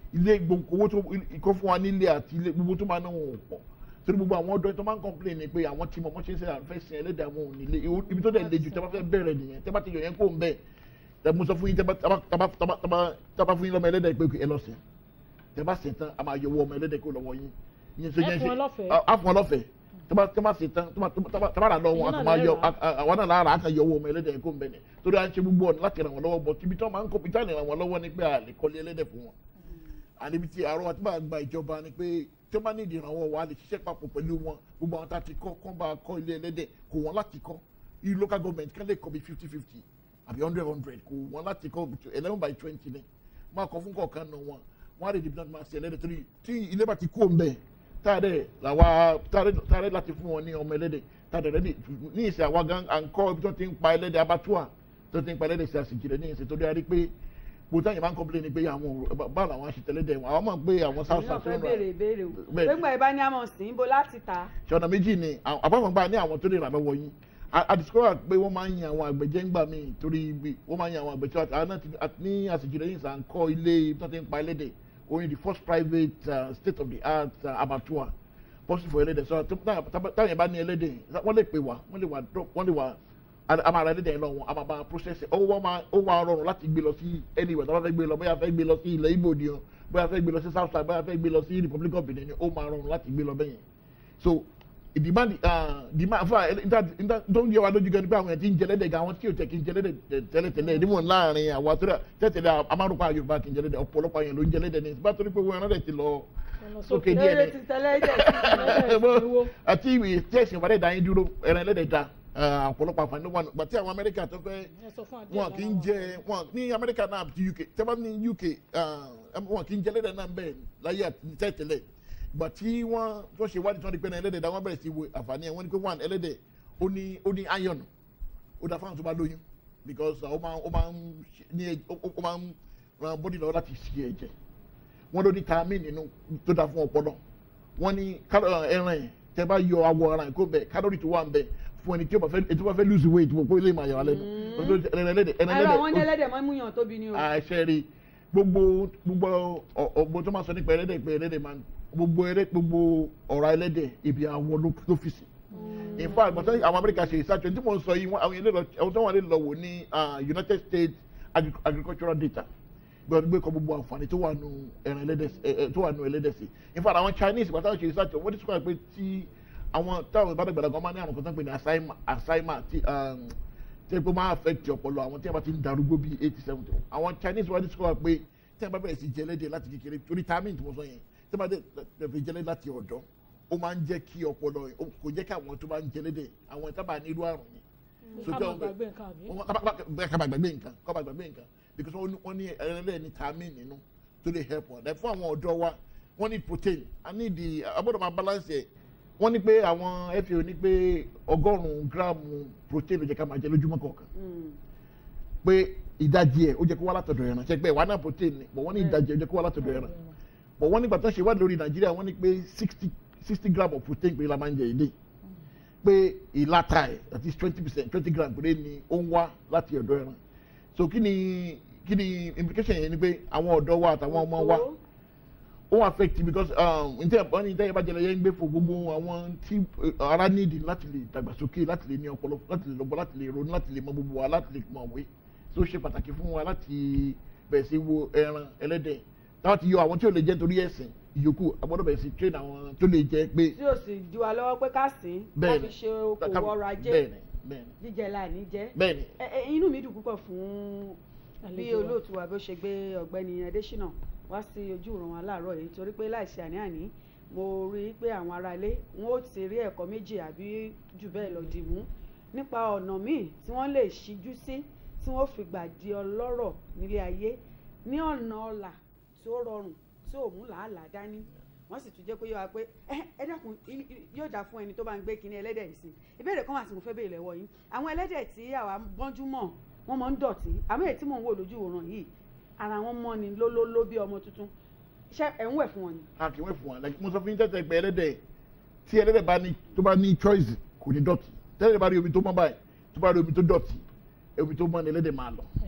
ilé gbogbo owó tó ikọ́ fún wa nílé àti ilé gbogbo tó máa náwó ò pọ̀ torí gbogbo àwọn ọ̀dọ́ tó máa ń complain ni pé àwọn tí mo mọ̀ ṣe ń ṣe àfẹ́ sin ẹlẹ́dẹ̀ àwọn ò nílé ibi tó dẹ̀ le jù tẹ́ bá fẹ́ bẹ̀rẹ̀ nìyẹn tẹ́ bá ti yọ yẹn kó ń bẹ̀ tẹ́ mo sọ fún yín tẹ́ bá tẹ́ bá tẹ́ bá tẹ́ bá tẹ́ bá tẹ́ bá fún yín lọ́mọ ẹlẹ́dẹ̀ pé ẹ lọ sìn tẹ́ bá sìn tán a máa yọ owó ọmọ ẹlẹ́dẹ̀ kó lọ́wọ́ yín yín ṣe Ẹ yẹn fún ṣe wọn lọ́fẹ̀ẹ́. a- a fún wọn lọ́fẹ̀ẹ́ tẹ́ bá tẹ́ bá sìn tán tẹ́ bá tẹ́ bá tẹ́ bá rà lọ́wọ́ Ẹ̀yin a náà kàn máa lẹ yọ rà. a- a- àwọn náà lára a kàn yọ owó ọmọ ẹlẹ́dẹ̀ kó ń bẹ̀ ni torí à ń ṣe gbogbo ọ̀nà láti ràn wọ́n lọ́wọ́ bọ̀ tíbi tí wọ́n máa ń kó pété ràn wọ́n lọ́wọ́ ni pé a lè kọ́lé ẹlẹ́dẹ̀ fún wọn àníbi tí àárọ̀ àti bá gba ìjọba ni pé tí wọ́n bá ní ìdìrànwọ́ wa lè ṣiṣẹ́ papọ̀ pẹ̀lú wọn gbogbo àwọn tá a ti kọ́ kọ́ bá kọ́ ilé ẹlẹ́dẹ̀ kò wọ́n láti kọ́ i local government kan lè kọ́ bí fifty fifty àbí hundred hundred kò wọ́n láti kọ́ eleven by twenty ni máa kọ́ fún kọ̀ọ̀kan nù wọn wọ́n á lè dìbò náà máa ṣe ẹlẹ́dẹ̀ torí tí ilé bá ti kó ń bẹ̀ táàdẹ̀ làwa táàdẹ̀ láti fún wọn ní ọmọ ẹlẹ́dẹ̀ táàdẹ̀ rẹ̀ ní ìsìn àwa gan à ń kọ́ ibi tó ti ń pa ẹlẹ́dẹ̀ abattoir tó ti ń pa ẹlẹ́dẹ̀ sí àsìkiri ní ìsìn tó dé a rí pé gbogbo àyè máa ń complain ni pé àwọn ò- báwo làwọn ṣe tẹ̀lé dẹ̀ wọn àwọn mọ̀ pé àwọn south èmi náà south fẹ́ ń ra béèrè ìbéèrè o Bẹ́ẹ̀. gbẹ́ngbà ìbá ní àmọ̀ sí ibo láti ta ṣọ̀nà méjì ni àwọn- àbáwọn gba ní àwọn tó lè rà lọ́wọ́ yín àdìsíkọ́rà pé wọ́n máa ń yan àwọn àgbẹ̀jẹ́ ńgbà míì torí ibi wọ́n máa ń yan àwọn àgbẹ̀jẹ́ àti àwọn náà ti àti ní àsìkò lẹ́yìn sàn kọ́ ilé tó ti ń pa ẹlẹ́dẹ̀ oyin the first private uh, state of the art uh, abattoir possible for ẹlẹ́dẹ̀ so tó- tá- tá- táwọn yẹn bá ní ẹlẹ́dẹ̀ wọ́n lè pè wá wọ́n lè wá drop wọ́n lè wá a- a máa ra ẹlẹ́dẹ̀ yẹn lọ wọn a máa bá a process ẹ̀ ó wá máa ó wá rọrùn láti gbé lọ sí anywhere tó bá fẹ́ gbé lọ bóyá fẹ́ gbé lọ sí ilẹ̀ Ìgbò ni o bóyá fẹ́ gbé lọ sí south side bóyá fẹ́ gbé lọ sí Republic of Benin ni ó máa rọrùn láti gbé lọ bẹ́yẹn so demand demand fún ẹ tó ń yẹ wa lójú gan ni pé àwọn yẹn ti ń jẹlẹ́dẹ̀ gan àwọn tí yóò tẹ̀ kí ń jẹlẹ́dẹ̀ tẹ́lẹ̀tẹ́lẹ̀ níwọ̀n láàrin àwọn àtúrà tẹ́tẹ̀lẹ̀ amárùkọ Yorùbá kì í jẹlẹ́dẹ̀ ọ̀pọ̀lọpọ̀ yẹn ló ń jẹlẹ́dẹ̀ ní bá torí pé wọn ẹran rẹ̀ ti lọ sókè díẹ̀ eré ni ti tẹ́lẹ̀ jẹ́ sí Ẹlẹ́dẹ̀ Mo- ìwó. àti ìwé tí ẹ̀sìn ìwádìí dá yín dúró ẹran ẹlẹ́dẹ̀ da ah, ọ̀pọ̀lọpọ̀ àǹfààní ló wà nù gbàtí àwọn Amẹ́ríkà tó fẹ́ ẹ sọ fún àdéhùn wọn kì í jẹ wọn ní Amẹ́ríkà náà àti UK tẹ́lẹ̀ ní UK ah, wọn kì í jẹ ẹlẹ́dẹ̀ náà bẹ́ẹ̀ láyé àti tẹ́tẹ̀lẹ̀ gbà tí wọ́n tó ṣe wádìí tí wọ́n di pé náà ẹlẹ́dẹ̀ dá wọ́n bẹ̀rẹ̀ sí wo àǹfààní ẹ̀ wọ́n ní pé one ẹlẹ́dẹ̀ ó ní ó ní iron ó dá fáwọn tó bá lóyún because ah, ó máa ó máa ń ṣe- ní ẹ- ó ó máa ń ran body lọ láti ṣe ẹ̀jẹ̀ wọ́n ló ní tamin nínú tó dá fún ọpọlọ wọ́n ní kálọ̀ ẹran yẹn tẹ́ bá yọ awọ ara yẹn kó bẹ̀ kálórì tó wà ń bẹ̀ fún ẹni tí ó bá fẹ́ tí ó bá fẹ́ lose weight wò pé ilé ìmọ̀ àyàwó lẹ́nu ẹran ẹlẹ́dẹ̀ ẹran ẹ̀rọ àwọn ẹlẹ́dẹ̀ ẹlẹ́dẹ̀ mọ́ múyàn tóbi ni o àṣẹ rí gbogbo gbogbo ọgbọ́n tó máa sọ nípa ẹlẹ́dẹ̀ pé ẹlẹ́dẹ̀ máa ń gbogbo ẹlẹ́ gbogbo ọ̀rá ẹlẹ́dẹ̀ ibi àwọn ló ló fi sí in fact gbọ́dọ̀ àwọn Amẹ́ríkà ṣe ìsájọ tí mo ń sọ yìí wọ́n- àwọn ilé lọ àwọn tó wà lè lọ wò ní ah, United States Agri- agricultural data gbọ́dọ̀ gbé kọ gbogbo àǹfààní tó wà nù ẹran ẹlẹ́dẹ̀ sí- ẹ- ẹ- tó wà nù ẹlẹ́dẹ̀ sí in fact àwọn Chinese gbọ́dọ̀ ṣe ìsájọ wọ́n ti sọ pé tí àwọn táwọn ìbádọ́gbàdà kan máa ní àwọn kan tó ń pè ní Alzheimer Alzheimer tí um, tí ẹ pé máa affect ọpọlọ àwọn tí a bá ti ń darúgbó bíi eighty seventy àwọn Chinese wá discover pé tí a bá bẹ̀rẹ̀ sí jẹlẹ́dẹ̀ láti kékeré torí timing tí mo sọ yẹn tí a bá bẹ̀rẹ̀ jẹlẹ́dẹ̀ láti ọ̀dọ́ ó máa ń jẹ́ kí ọpọlọ ó- kò jẹ́ kí àwọn tó bá ń jẹlẹ́dẹ̀ àwọn ìta bá ní irú àrùn yẹn ká tí máa àwọn- gbàgbé nǹkan àbí. wọ́n- ká bá- bẹ́ẹ̀ ká bá gbàgbé nǹkan ká bá gbàgbé nǹkan because wọ́n ní- wọ́n ní ẹlẹ́dẹ̀ ní timing nínú tó lè help wọn fún àwọn ọ̀dọ́ wa wọ́n ní protein a ní di agbọ́dọ̀ máa balance ẹ̀ wọ́n ní pé àwọn FAO ní pé ọgọ́rùn-ún gíráàmù protein ló jẹ́ ká máa jẹ lójúmọ́ kọ̀ọ̀kan Mm. pé ìdajì ẹ̀ ó jẹ́ kó wá látọ̀dọ̀ ẹran ṣe pé ìwà náà protein ni but wọ́n ní ìdajì ẹ̀ ó jẹ́ kó wá látọ̀dọ̀ ẹran but wọ́n nígbà tó ṣe ìwádìí lórí nàìjíríà wọ́n ní pé sixty sixty gram of protein pé la máa ń jẹ ìdè pé ìlàta ẹ̀ that is twenty percent twenty gram péré ni ó ń wá láti ọ̀dọ̀ ẹran so kí ni kí ni implication yẹn ni pé àwọn ọ̀dọ́ wa àtàwọn ọmọ wa Owó. ó affect because um, ntẹ wọn ní ntẹ bá jẹlẹ yẹn ń gbé fún gbogbo àwọn tí eh, ara nídìí láti lè dàgbàsókè láti lè ní ọpọlọ láti lè lọ́gbọ́n láti lè ronú láti lè mọ gbogbo wa láti lè mọ òwe tó ṣe pàtàkì fún wa láti bẹ̀rẹ̀ sí wo ẹran ẹlẹ́dẹ̀ táwọn ti yọ àwọn tí ò lè jẹ torí ẹ̀sìn ìyókù agbọ́dọ̀ bẹ̀rẹ̀ sí train àwọn tó lè jẹ pé tí o sì di wa lọ́wọ́ pé ká sìn ká Bẹ́ẹ̀ni. fi ṣe okòwò ọrọ̀ ajé bẹ́ẹ̀ni bẹ́ẹ̀ni jíjẹ láìní jẹ́ bẹ́ẹ̀ni Ẹ- ẹ, inú mi dùn púpọ̀ fún bí Àlejò wa. olóòtú wa bó ṣe gbé ọ̀gbẹ́ni Adésínà wá sí ojú ìran wa láàárọ̀ yìí torí pé láìsí àní-àní mo rí i pé àwọn ará ilé wọn ó ti rí ẹ̀kọ́ méjì àbí jù bẹ́ẹ̀ lọ dì mú nípa ọ̀nà míì tí wọ́n lè ṣíjú sí tí wọ́n fi gbà di ọlọ́rọ̀ nílé ayé ní ọ̀nà ọ̀là tí ó rọrùn tí ò mú làálàá dání wọ́n sì tún jẹ́ pé yọ wa pé ẹ ẹ dákun i- i- yóò dáa fún ẹni tó bá ń gbé kinní ẹlẹ́dẹ̀ yìí sí ìbéèrè kan wà tí mo fẹ́ béèrè lọ́wọ́ yín àwọn ẹlẹ́dẹ̀ tí àwa gbọ́njú mọ̀ wọ́n máa ń dọ̀tí àmọ́ èyí tí mò ń wò lójú òòrùn yìí ara wọn mọ́ ni lólóló bí ọmọ tuntun ṣé ẹ̀ ń wẹ̀ fún wọn ni. a kì í wẹ̀ fún wa like mo sọ fún yín tẹ́tẹ́ pé ẹlẹ́dẹ̀ tí ẹlẹ́dẹ̀ bá ní tó bá ní choice kò ní dọ̀tí tẹ́lẹ̀ bá rí omi tó mọ́ báyìí tó bá rí omi tó dọ̀tí omi tó mọ́ ni ẹlẹ́dẹ̀ máa lọ Ẹ̀ẹ́.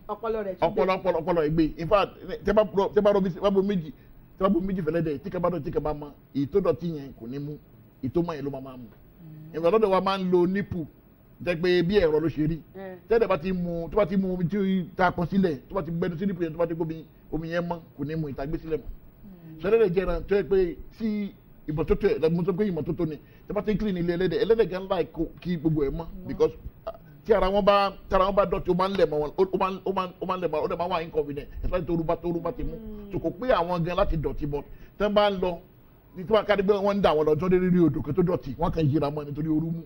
ọpọlọ rẹ̀ tún ọpọlọ ọpọlọ ọpọlọ ẹgbẹ in fact tẹ bá rọ tẹ bá rọ bí tẹ bá bo méjì tẹ bá bo méjì fẹlẹ dẹ tí kẹ bá dọ tí kẹ bá mọ èyí tó dọ̀tí yẹn kò ní mú èyí tó mọ yẹn ló máa máa mú ìgbà lọ́dọ̀ wa máa ń lo nípù jẹ́ pé bí ẹ̀rọ ló ṣe rí ẹ tẹ́lẹ̀ bá ti mu tó bá ti mu omi tí ta pọn sílẹ̀ tó bá ti gbẹnu sí nípù yẹn tó bá ti gbómi omi yẹn mọ́ kò ní mu ìta gbé sílẹ̀ mọ́ sọdẹ́dẹ̀ jẹ́ ẹran tó yẹ pé tí ìmọ́tótó ẹ̀ mo sọ pé ìmọ́tótó ni tẹ́ bá ti ń clean ilé ẹlẹ́dẹ̀ ẹlẹ́dẹ̀ gan láì kó kí gbogbo ẹ̀ mọ́ because ah, tí ara wọn bá tí ara wọn bá dọ̀tí ó máa ń lẹ̀ mọ́ wọn ó máa ń ó máa ń ó máa ń lẹ̀ mọ́ wọn ó dẹ̀ máa wà inconvenient especially tó rúbá tó rúbá ti mú so kò pé àwọn gan láti dọ̀tí bọ̀ tẹ́ bá ń lọ ní tí wọ́n kárí pé wọ́n ń dà wọ́n lọ tó dé rí odò kan tó dọ̀tí wọ́n kàn yíra mọ́ nítorí orú mú.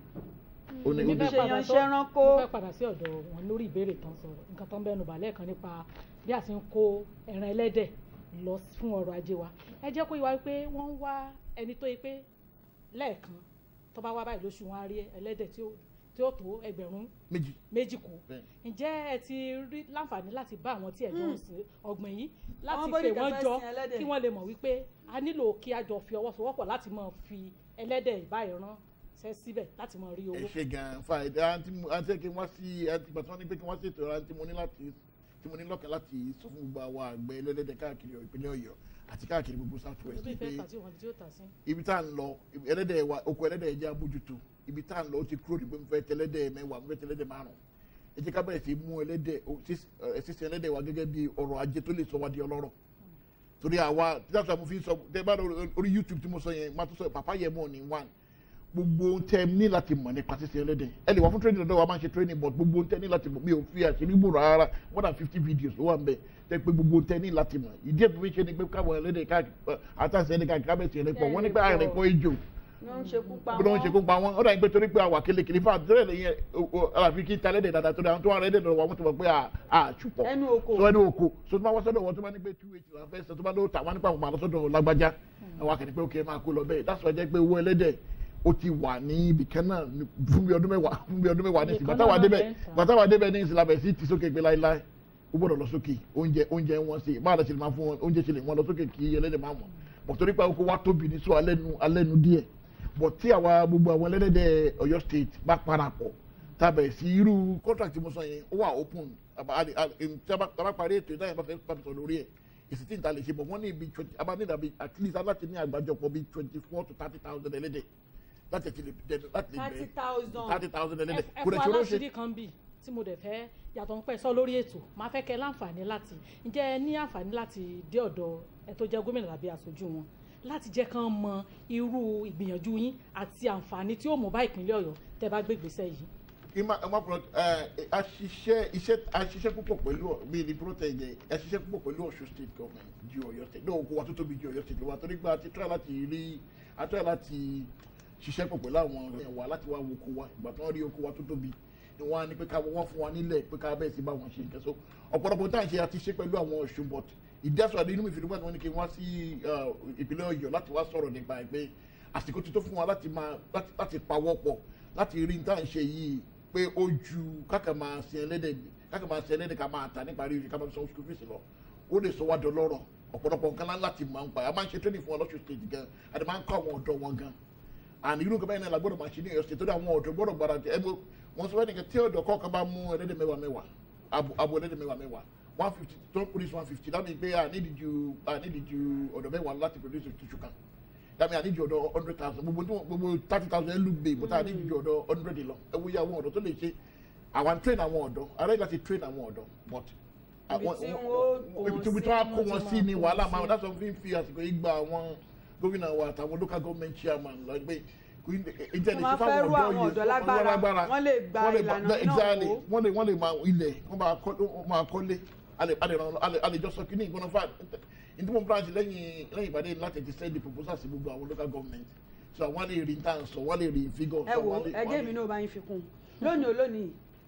Ó ní- ó ní- Mo fẹ́ ṣe padà yan sọ- iṣẹ́ ránkó. mo fẹ́ padà sí ọ̀dọ̀ wọn lórí ìbéèrè tán sọ̀rọ̀ nǹkan tó ń bẹnu bàálẹ̀ kan nípa bí a ti ń kó ẹran ẹlẹ́dẹ̀ lọ fún ọrọ̀ ajé wa ẹ jẹ́ kó yé wa pé wọ́n ń wá ẹni tó yẹ pé lẹ́ẹ̀kan tó bá wá báyìí lóṣù wọn á rí ẹlẹ́dẹ̀ tí ó tí ó tó ẹgbẹ̀rún méjì méjì kù bẹ́ẹ̀ ǹjẹ́ ẹ ti rí láǹfààní láti bá àwọn tí ẹ̀jọ̀ ń sin ọ̀gbìn yìí láti Àwọn pè bóníkà wọ́n fẹ́ jọ sin ẹlẹ́dẹ̀. kí wọ́n lè mọ̀ wípé a nílò kí a jọ fi ọwọ́ sowọ́pọ̀ láti máa fi ẹlẹ́dẹ̀ ìbáyìí rán ṣẹ́ síbẹ̀ láti máa rí ẹ owó. ṣe gan fa ẹ àǹtí mo àǹtí kí wọ́n sí àǹtí bàtí wọ́n ní pé kí wọ́n ṣètò ẹ̀rọ àǹtí mo ní láti tí mo ní lọ́kàn láti sọ fún gbogbo àwọn àgbẹ̀ ẹlẹ́dẹ̀ káàkiri ìpínlẹ̀ ọ̀yọ́ àti káàkiri gbogbo south west bí pé fẹ́ tà tí wọ́n ti ó tà sí. ibi tá à ń lọ ibi- ẹlẹ́dẹ̀ wa oko ẹlẹ́dẹ̀ jẹ́ abójútó ibi tá à ń lọ ó ti kúrò nígbà fẹ́ tẹlẹ́dẹ̀ mẹ́wàá mo fẹ́ tẹlẹ́dẹ̀ márùn ẹ jẹ́ ká bẹ̀rẹ̀ sí mú ẹlẹ́dẹ̀ o- sís- ẹ, sísin ẹlẹ́dẹ̀ wa gẹ́gẹ́ bí ọrọ̀ ajé tó lè sọ wá di ọlọ́rọ̀ torí àwa tíjáṣọ mo fi sọ tẹ bá lọ orí youtube tí mo sọ yẹn máa tó sọ pàpá yẹn mọ̀ ní one gbogbo ohun tẹ ní láti mọ̀ nípa sísin ẹlẹ́dẹ̀ ẹ lè wá fún training lọ́dọ̀ wa máa ń ṣe training but gbogbo ohun tẹ ní láti mọ̀ mi ò fi àṣírí gbòòrò rárá more than fifty videos ló wà ń bẹ tẹ pé gbogbo ohun tẹ ní láti mọ̀ ìdí ètò ìṣe ni pé káwọn ẹlẹ́dẹ̀ káàkiri àtàṣe ẹni káàkiri kábẹ̀sì ẹni pọ̀ wọ́n ní pé àrùn ẹ̀kọ́ ejò ló ń ṣekú pa bí wọ́n ṣe kó pa wọ́n ó dà ní pé torí pé àwà kelekele fún àtúntò lẹ́yìn àlàfi kí talẹ́dẹ̀ dáadáa torí àwọn tó wà rẹ́dẹ̀ lọ́wọ́ wọn tó mọ̀ pé àṣùpọ̀ ẹnu oko sọ ẹni oko so tó bá wọ́n sọ́dọ̀ wọn tó bá ní pé two eight la fẹ́ sọ tó bá ló ta wọn nípa àwọn àlọ́sọ́dọ̀ lágbájá àwọn akẹ́ni pé ókè máa kó lọ bẹ́ẹ̀ dáṣọ jẹ́ pé owó ẹlẹ́dẹ̀ ó ti wà ní ibìkan náà ní- fún bí ọdún mẹ́wàá fún bí ọdún mẹ́wàá ní ìsìn Ibìkan bàtàwà náà débẹ̀ lẹ́ ń tà. bàtàwà débẹ̀ ní ìsìn labẹ̀ sí ti sókè pé láíláí ó gbọ́dọ̀ lọ sókè oúnjẹ oúnjẹ wọn sí báwo la ṣe lè máa fún wọn oúnjẹ ṣe lè wọn lọ sókè kí ẹlẹ́dẹ̀ máa mọ̀ bọ̀ torí pé oko wa tóbi ní sọ alẹ́nu alẹ́nu díẹ̀ bọ̀ tí àwa gbogbo àwọn ẹlẹ́dẹ̀ Ọ̀yọ́ state bá parapọ̀ tàbẹ̀ sí irú contract tí mo sọ yẹn ó wà open àbá àlè- àlè- em, tí a bá tí a bá parí ètò ìdáyẹ̀ bá fẹ́ pàtó sọ lórí ẹ̀ èsì tí n ta lè ṣe bọ̀ wọ́n ní ibi twenty a bá ní ìdàbí at least aláti ní àgbájọpọ̀ bíi twenty four to thirty thousand ẹlẹ́dẹ̀ láti ẹ̀ ti lè dẹnu láti lè thirty bẹ̀rẹ̀ thousand thirty thousand ẹlẹ́dẹ̀ ẹ kò fún dẹ̀ ṣòro ṣe aláṣírí kan bì tí mo dẹ̀ fẹ́ yàtọ̀ ń pẹ́ sọ lórí ètò máa fẹ́ kẹ́ láǹfààní láti ǹjẹ́ ẹ ní àǹfààní láti dé ọ̀dọ̀ ẹ tó jẹ́ gómìnà tàbí aṣojú wọn láti jẹ́ kán mọ irú ìgbìyànjú yín àti àǹfààní tí ó mú bá ìpínlẹ̀ ọ̀yọ́ tẹ́ bá gbé ìgbésẹ̀ yìí. ima ima pro ẹ aṣiṣẹ́ iṣẹ́ aṣiṣẹ́ púpọ̀ pẹ̀lú bíi ní protest yẹn aṣiṣẹ́ púpọ̀ pẹ̀lú Ọ̀ṣun state government ju Ọ̀yọ́ state náà oko wa tó tóbi ju Ọ̀yọ́ state lọ wa torí pé a ti try láti rí a try láti ṣiṣẹ́ pọ̀ pẹ̀lú àwọn ọ̀rẹ́ wa láti wá wo oko wa ìgbà tí wọ́n rí oko wa tó tóbi ni wọ́n á ní pé ká wọ́n fún wa nílẹ̀ pé ká bẹ́ẹ̀ sí bá wọn ṣe nǹkan so ọ̀pọ̀lọpọ̀ tá à ń ṣe àti ṣe pẹ̀lú àwọn Ọ̀ṣun but ìdásọ̀ àdé inú mi fi dúpẹ́ tí wọ́n ní kí n wá sí uh, ìpínlẹ̀ Ọ̀yọ́ láti wá sọ̀rọ̀ nípa ẹ̀ pé àsìkò ti tó fún wa láti máa láti- láti pawọ́ pọ̀ láti rí ní tá à ń ṣe yìí pé ó ju káka máa sin ẹlẹ́dẹ̀ káka máa sin ẹlẹ́dẹ̀ ká máa tà nípa rírì ká máa san school fees lọ ó lè sọ wá dọlọ́rọ̀ ọ̀pọ̀lọpọ̀ nǹkan lá láti máa ń pa a máa ń ṣe training fún ọlọ́sùn state gan a ti máa ń kọ́ àwọn ọ̀dọ́ wọn gan àní irú nǹkan báyìí náà la gbọ́dọ̀ máa ṣe ní Ọ̀yọ́ state tó dé àwọn ọ̀dọ́ gbọ́dọ̀ gbára jẹ ẹgbẹ́ wọn sọ fẹ́ẹ́ tí ọ̀dọ́ kọ̀ọ̀kan bá mú ẹlẹ́dẹ̀ mẹ́wàá mẹ́wàá abo abo ẹlẹ́dẹ̀ mẹ́wàá mẹ́wàá one fifty tó police one fifty that means pé a nídìí ju a nídìí ju ọ̀dọ́ mẹ́wàá láti produce tissue kan that means a nídìí ọ̀dọ́ hundred thousand gbogbo tí wọn- gbogbo thirty thousand ẹlú gbé but a nídìí ju ọ̀dọ́ hundred lọ ẹ wo iye àwọn ọ̀dọ́ tó lè ṣe àwọn train àwọn ọ̀dọ́ arẹ́ láti train àwọn ọ̀dọ́ but Ibi àwọn- tí wọn- wọ́n kó ibi tí sí, wọ́n kó wọ́n wọn ti sí máa ni kó wàhálà sí. máa that's why fi fi àsìkò yìí gba àwọn gómìnà wa àtàwọn local government chairman lọ pé ìjẹ́ Wọ́n máa fẹ́ rú àwọn ọ̀dọ́ lágbára, wọ́n lè gba ìlànà náà exactly wò. wọ́n lè wọ́n lè máa ilẹ̀ wọ́n máa kọ́ wọ́n máa kọ́lé alẹ́ alẹ́ ràn alẹ́ alẹ́ jọ sọ kí ní ìgbóná fà ní mo branch lẹ́yìn lẹ́yìn ìpàdé láti ti send the proposal sí gbogbo àwọn local government so àwọn lè rí nǹkan sọ wọ́n lè rí figure ẹ sọ, wo wọ́n lè- ẹgẹ́ wọ́n mi lè- náà bá yín fi kún un lónìí olónìí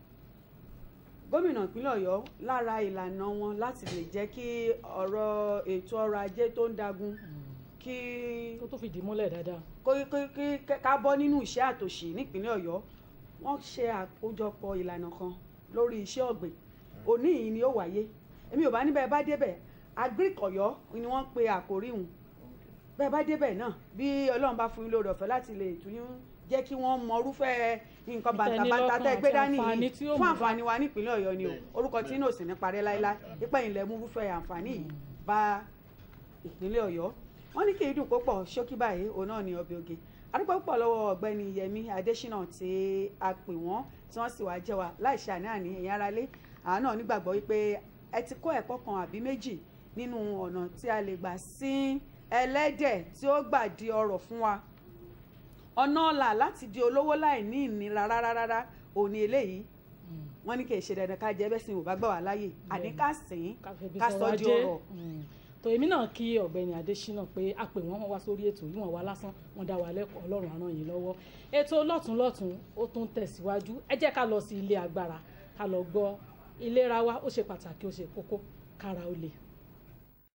gómìnà ìpínlẹ̀ ọ̀yọ́ lára ìlànà wọn láti lè jẹ́ kí ọ̀rọ̀ ètò ọrọ̀ ajé tó ń dagun kí tó tó fìdí múlẹ̀ dáadáa. kó- kó- kí ká bọ́ nínú iṣẹ́ àtòṣì nípínlẹ̀ ọ̀yọ́ wọ́n ṣe àkójọpọ̀ ìlànà kan lórí iṣẹ́ ọ̀gbìn òní yìí ni ó wáyé èmi ò bá níbẹ̀ bá débẹ̀ agric ọ̀yọ́ ni wọ́n pe àkórí hùn bẹ́ẹ̀ bá débẹ̀ náà bí ọlọ́run bá fún yín lórí ọ̀fẹ́ láti lè tún jẹ́ kí wọ́n mọ irúfẹ́ nǹkan Ìtẹ́nilọ́kàn bàǹtàbàǹtà tẹ́ gbé àti dání àǹfààní yìí tí ó fún mú bá- àǹfààní wa nípínlẹ̀ ọ̀yọ́ ni o orúkọ tí inú òsì ní parẹ́ láíláí ipa ìlẹ̀ mú fúfẹ́ àǹfààní yìí bá ìpínlẹ̀ ọ̀yọ́ wọ́n ní kí ìdùn kó pọ̀ ṣókí báyìí òun náà ní ọbẹ̀ oge adúpẹ́ púpọ̀ lọ́wọ́ ọ̀gbẹ́ni yẹmi adésínà tí a pè wọ́n tí wọ́n sì wá jẹ́ wa láì ṣe àní-àní ẹ̀yin aráalé àánú nígbàgbọ́ wípé ẹ ti kọ́ ẹ̀kọ́ kan àbí méjì nínú ọ̀nà tí a lè gbà sín ẹlẹ́dẹ̀ tí ó gbà di ọrọ̀ fún wa ọ̀nà ọ̀la láti di olówó láì ní ìnira rárá rárá òní eléyìí wọ́n ní kì í ṣe dandan ká jẹ́ bẹ́ẹ̀ sìn ò bá gbà wá láàyè àní ká sìn ká fẹ́ bí ká sọ sọ̀rọ̀ di ajé. ọrọ̀ Mm. tó èmi náà kí ọ̀gbẹ́ni adésínà pé a pè wọ́n wọ́n wá sórí ètò yìí wọ́n wá lásán wọ́n dá wa lẹ́kọ̀ọ́ ọlọ́run á ràn yín lọ́wọ́ ètò lọ́tùnlọ́tùn ó tún tẹ̀síwájú ẹ jẹ́ ká lọ sí ilé agbára ká lọ gbọ́ ìlera wa ó ṣe pàtàkì ó ṣe kókó kára ó le.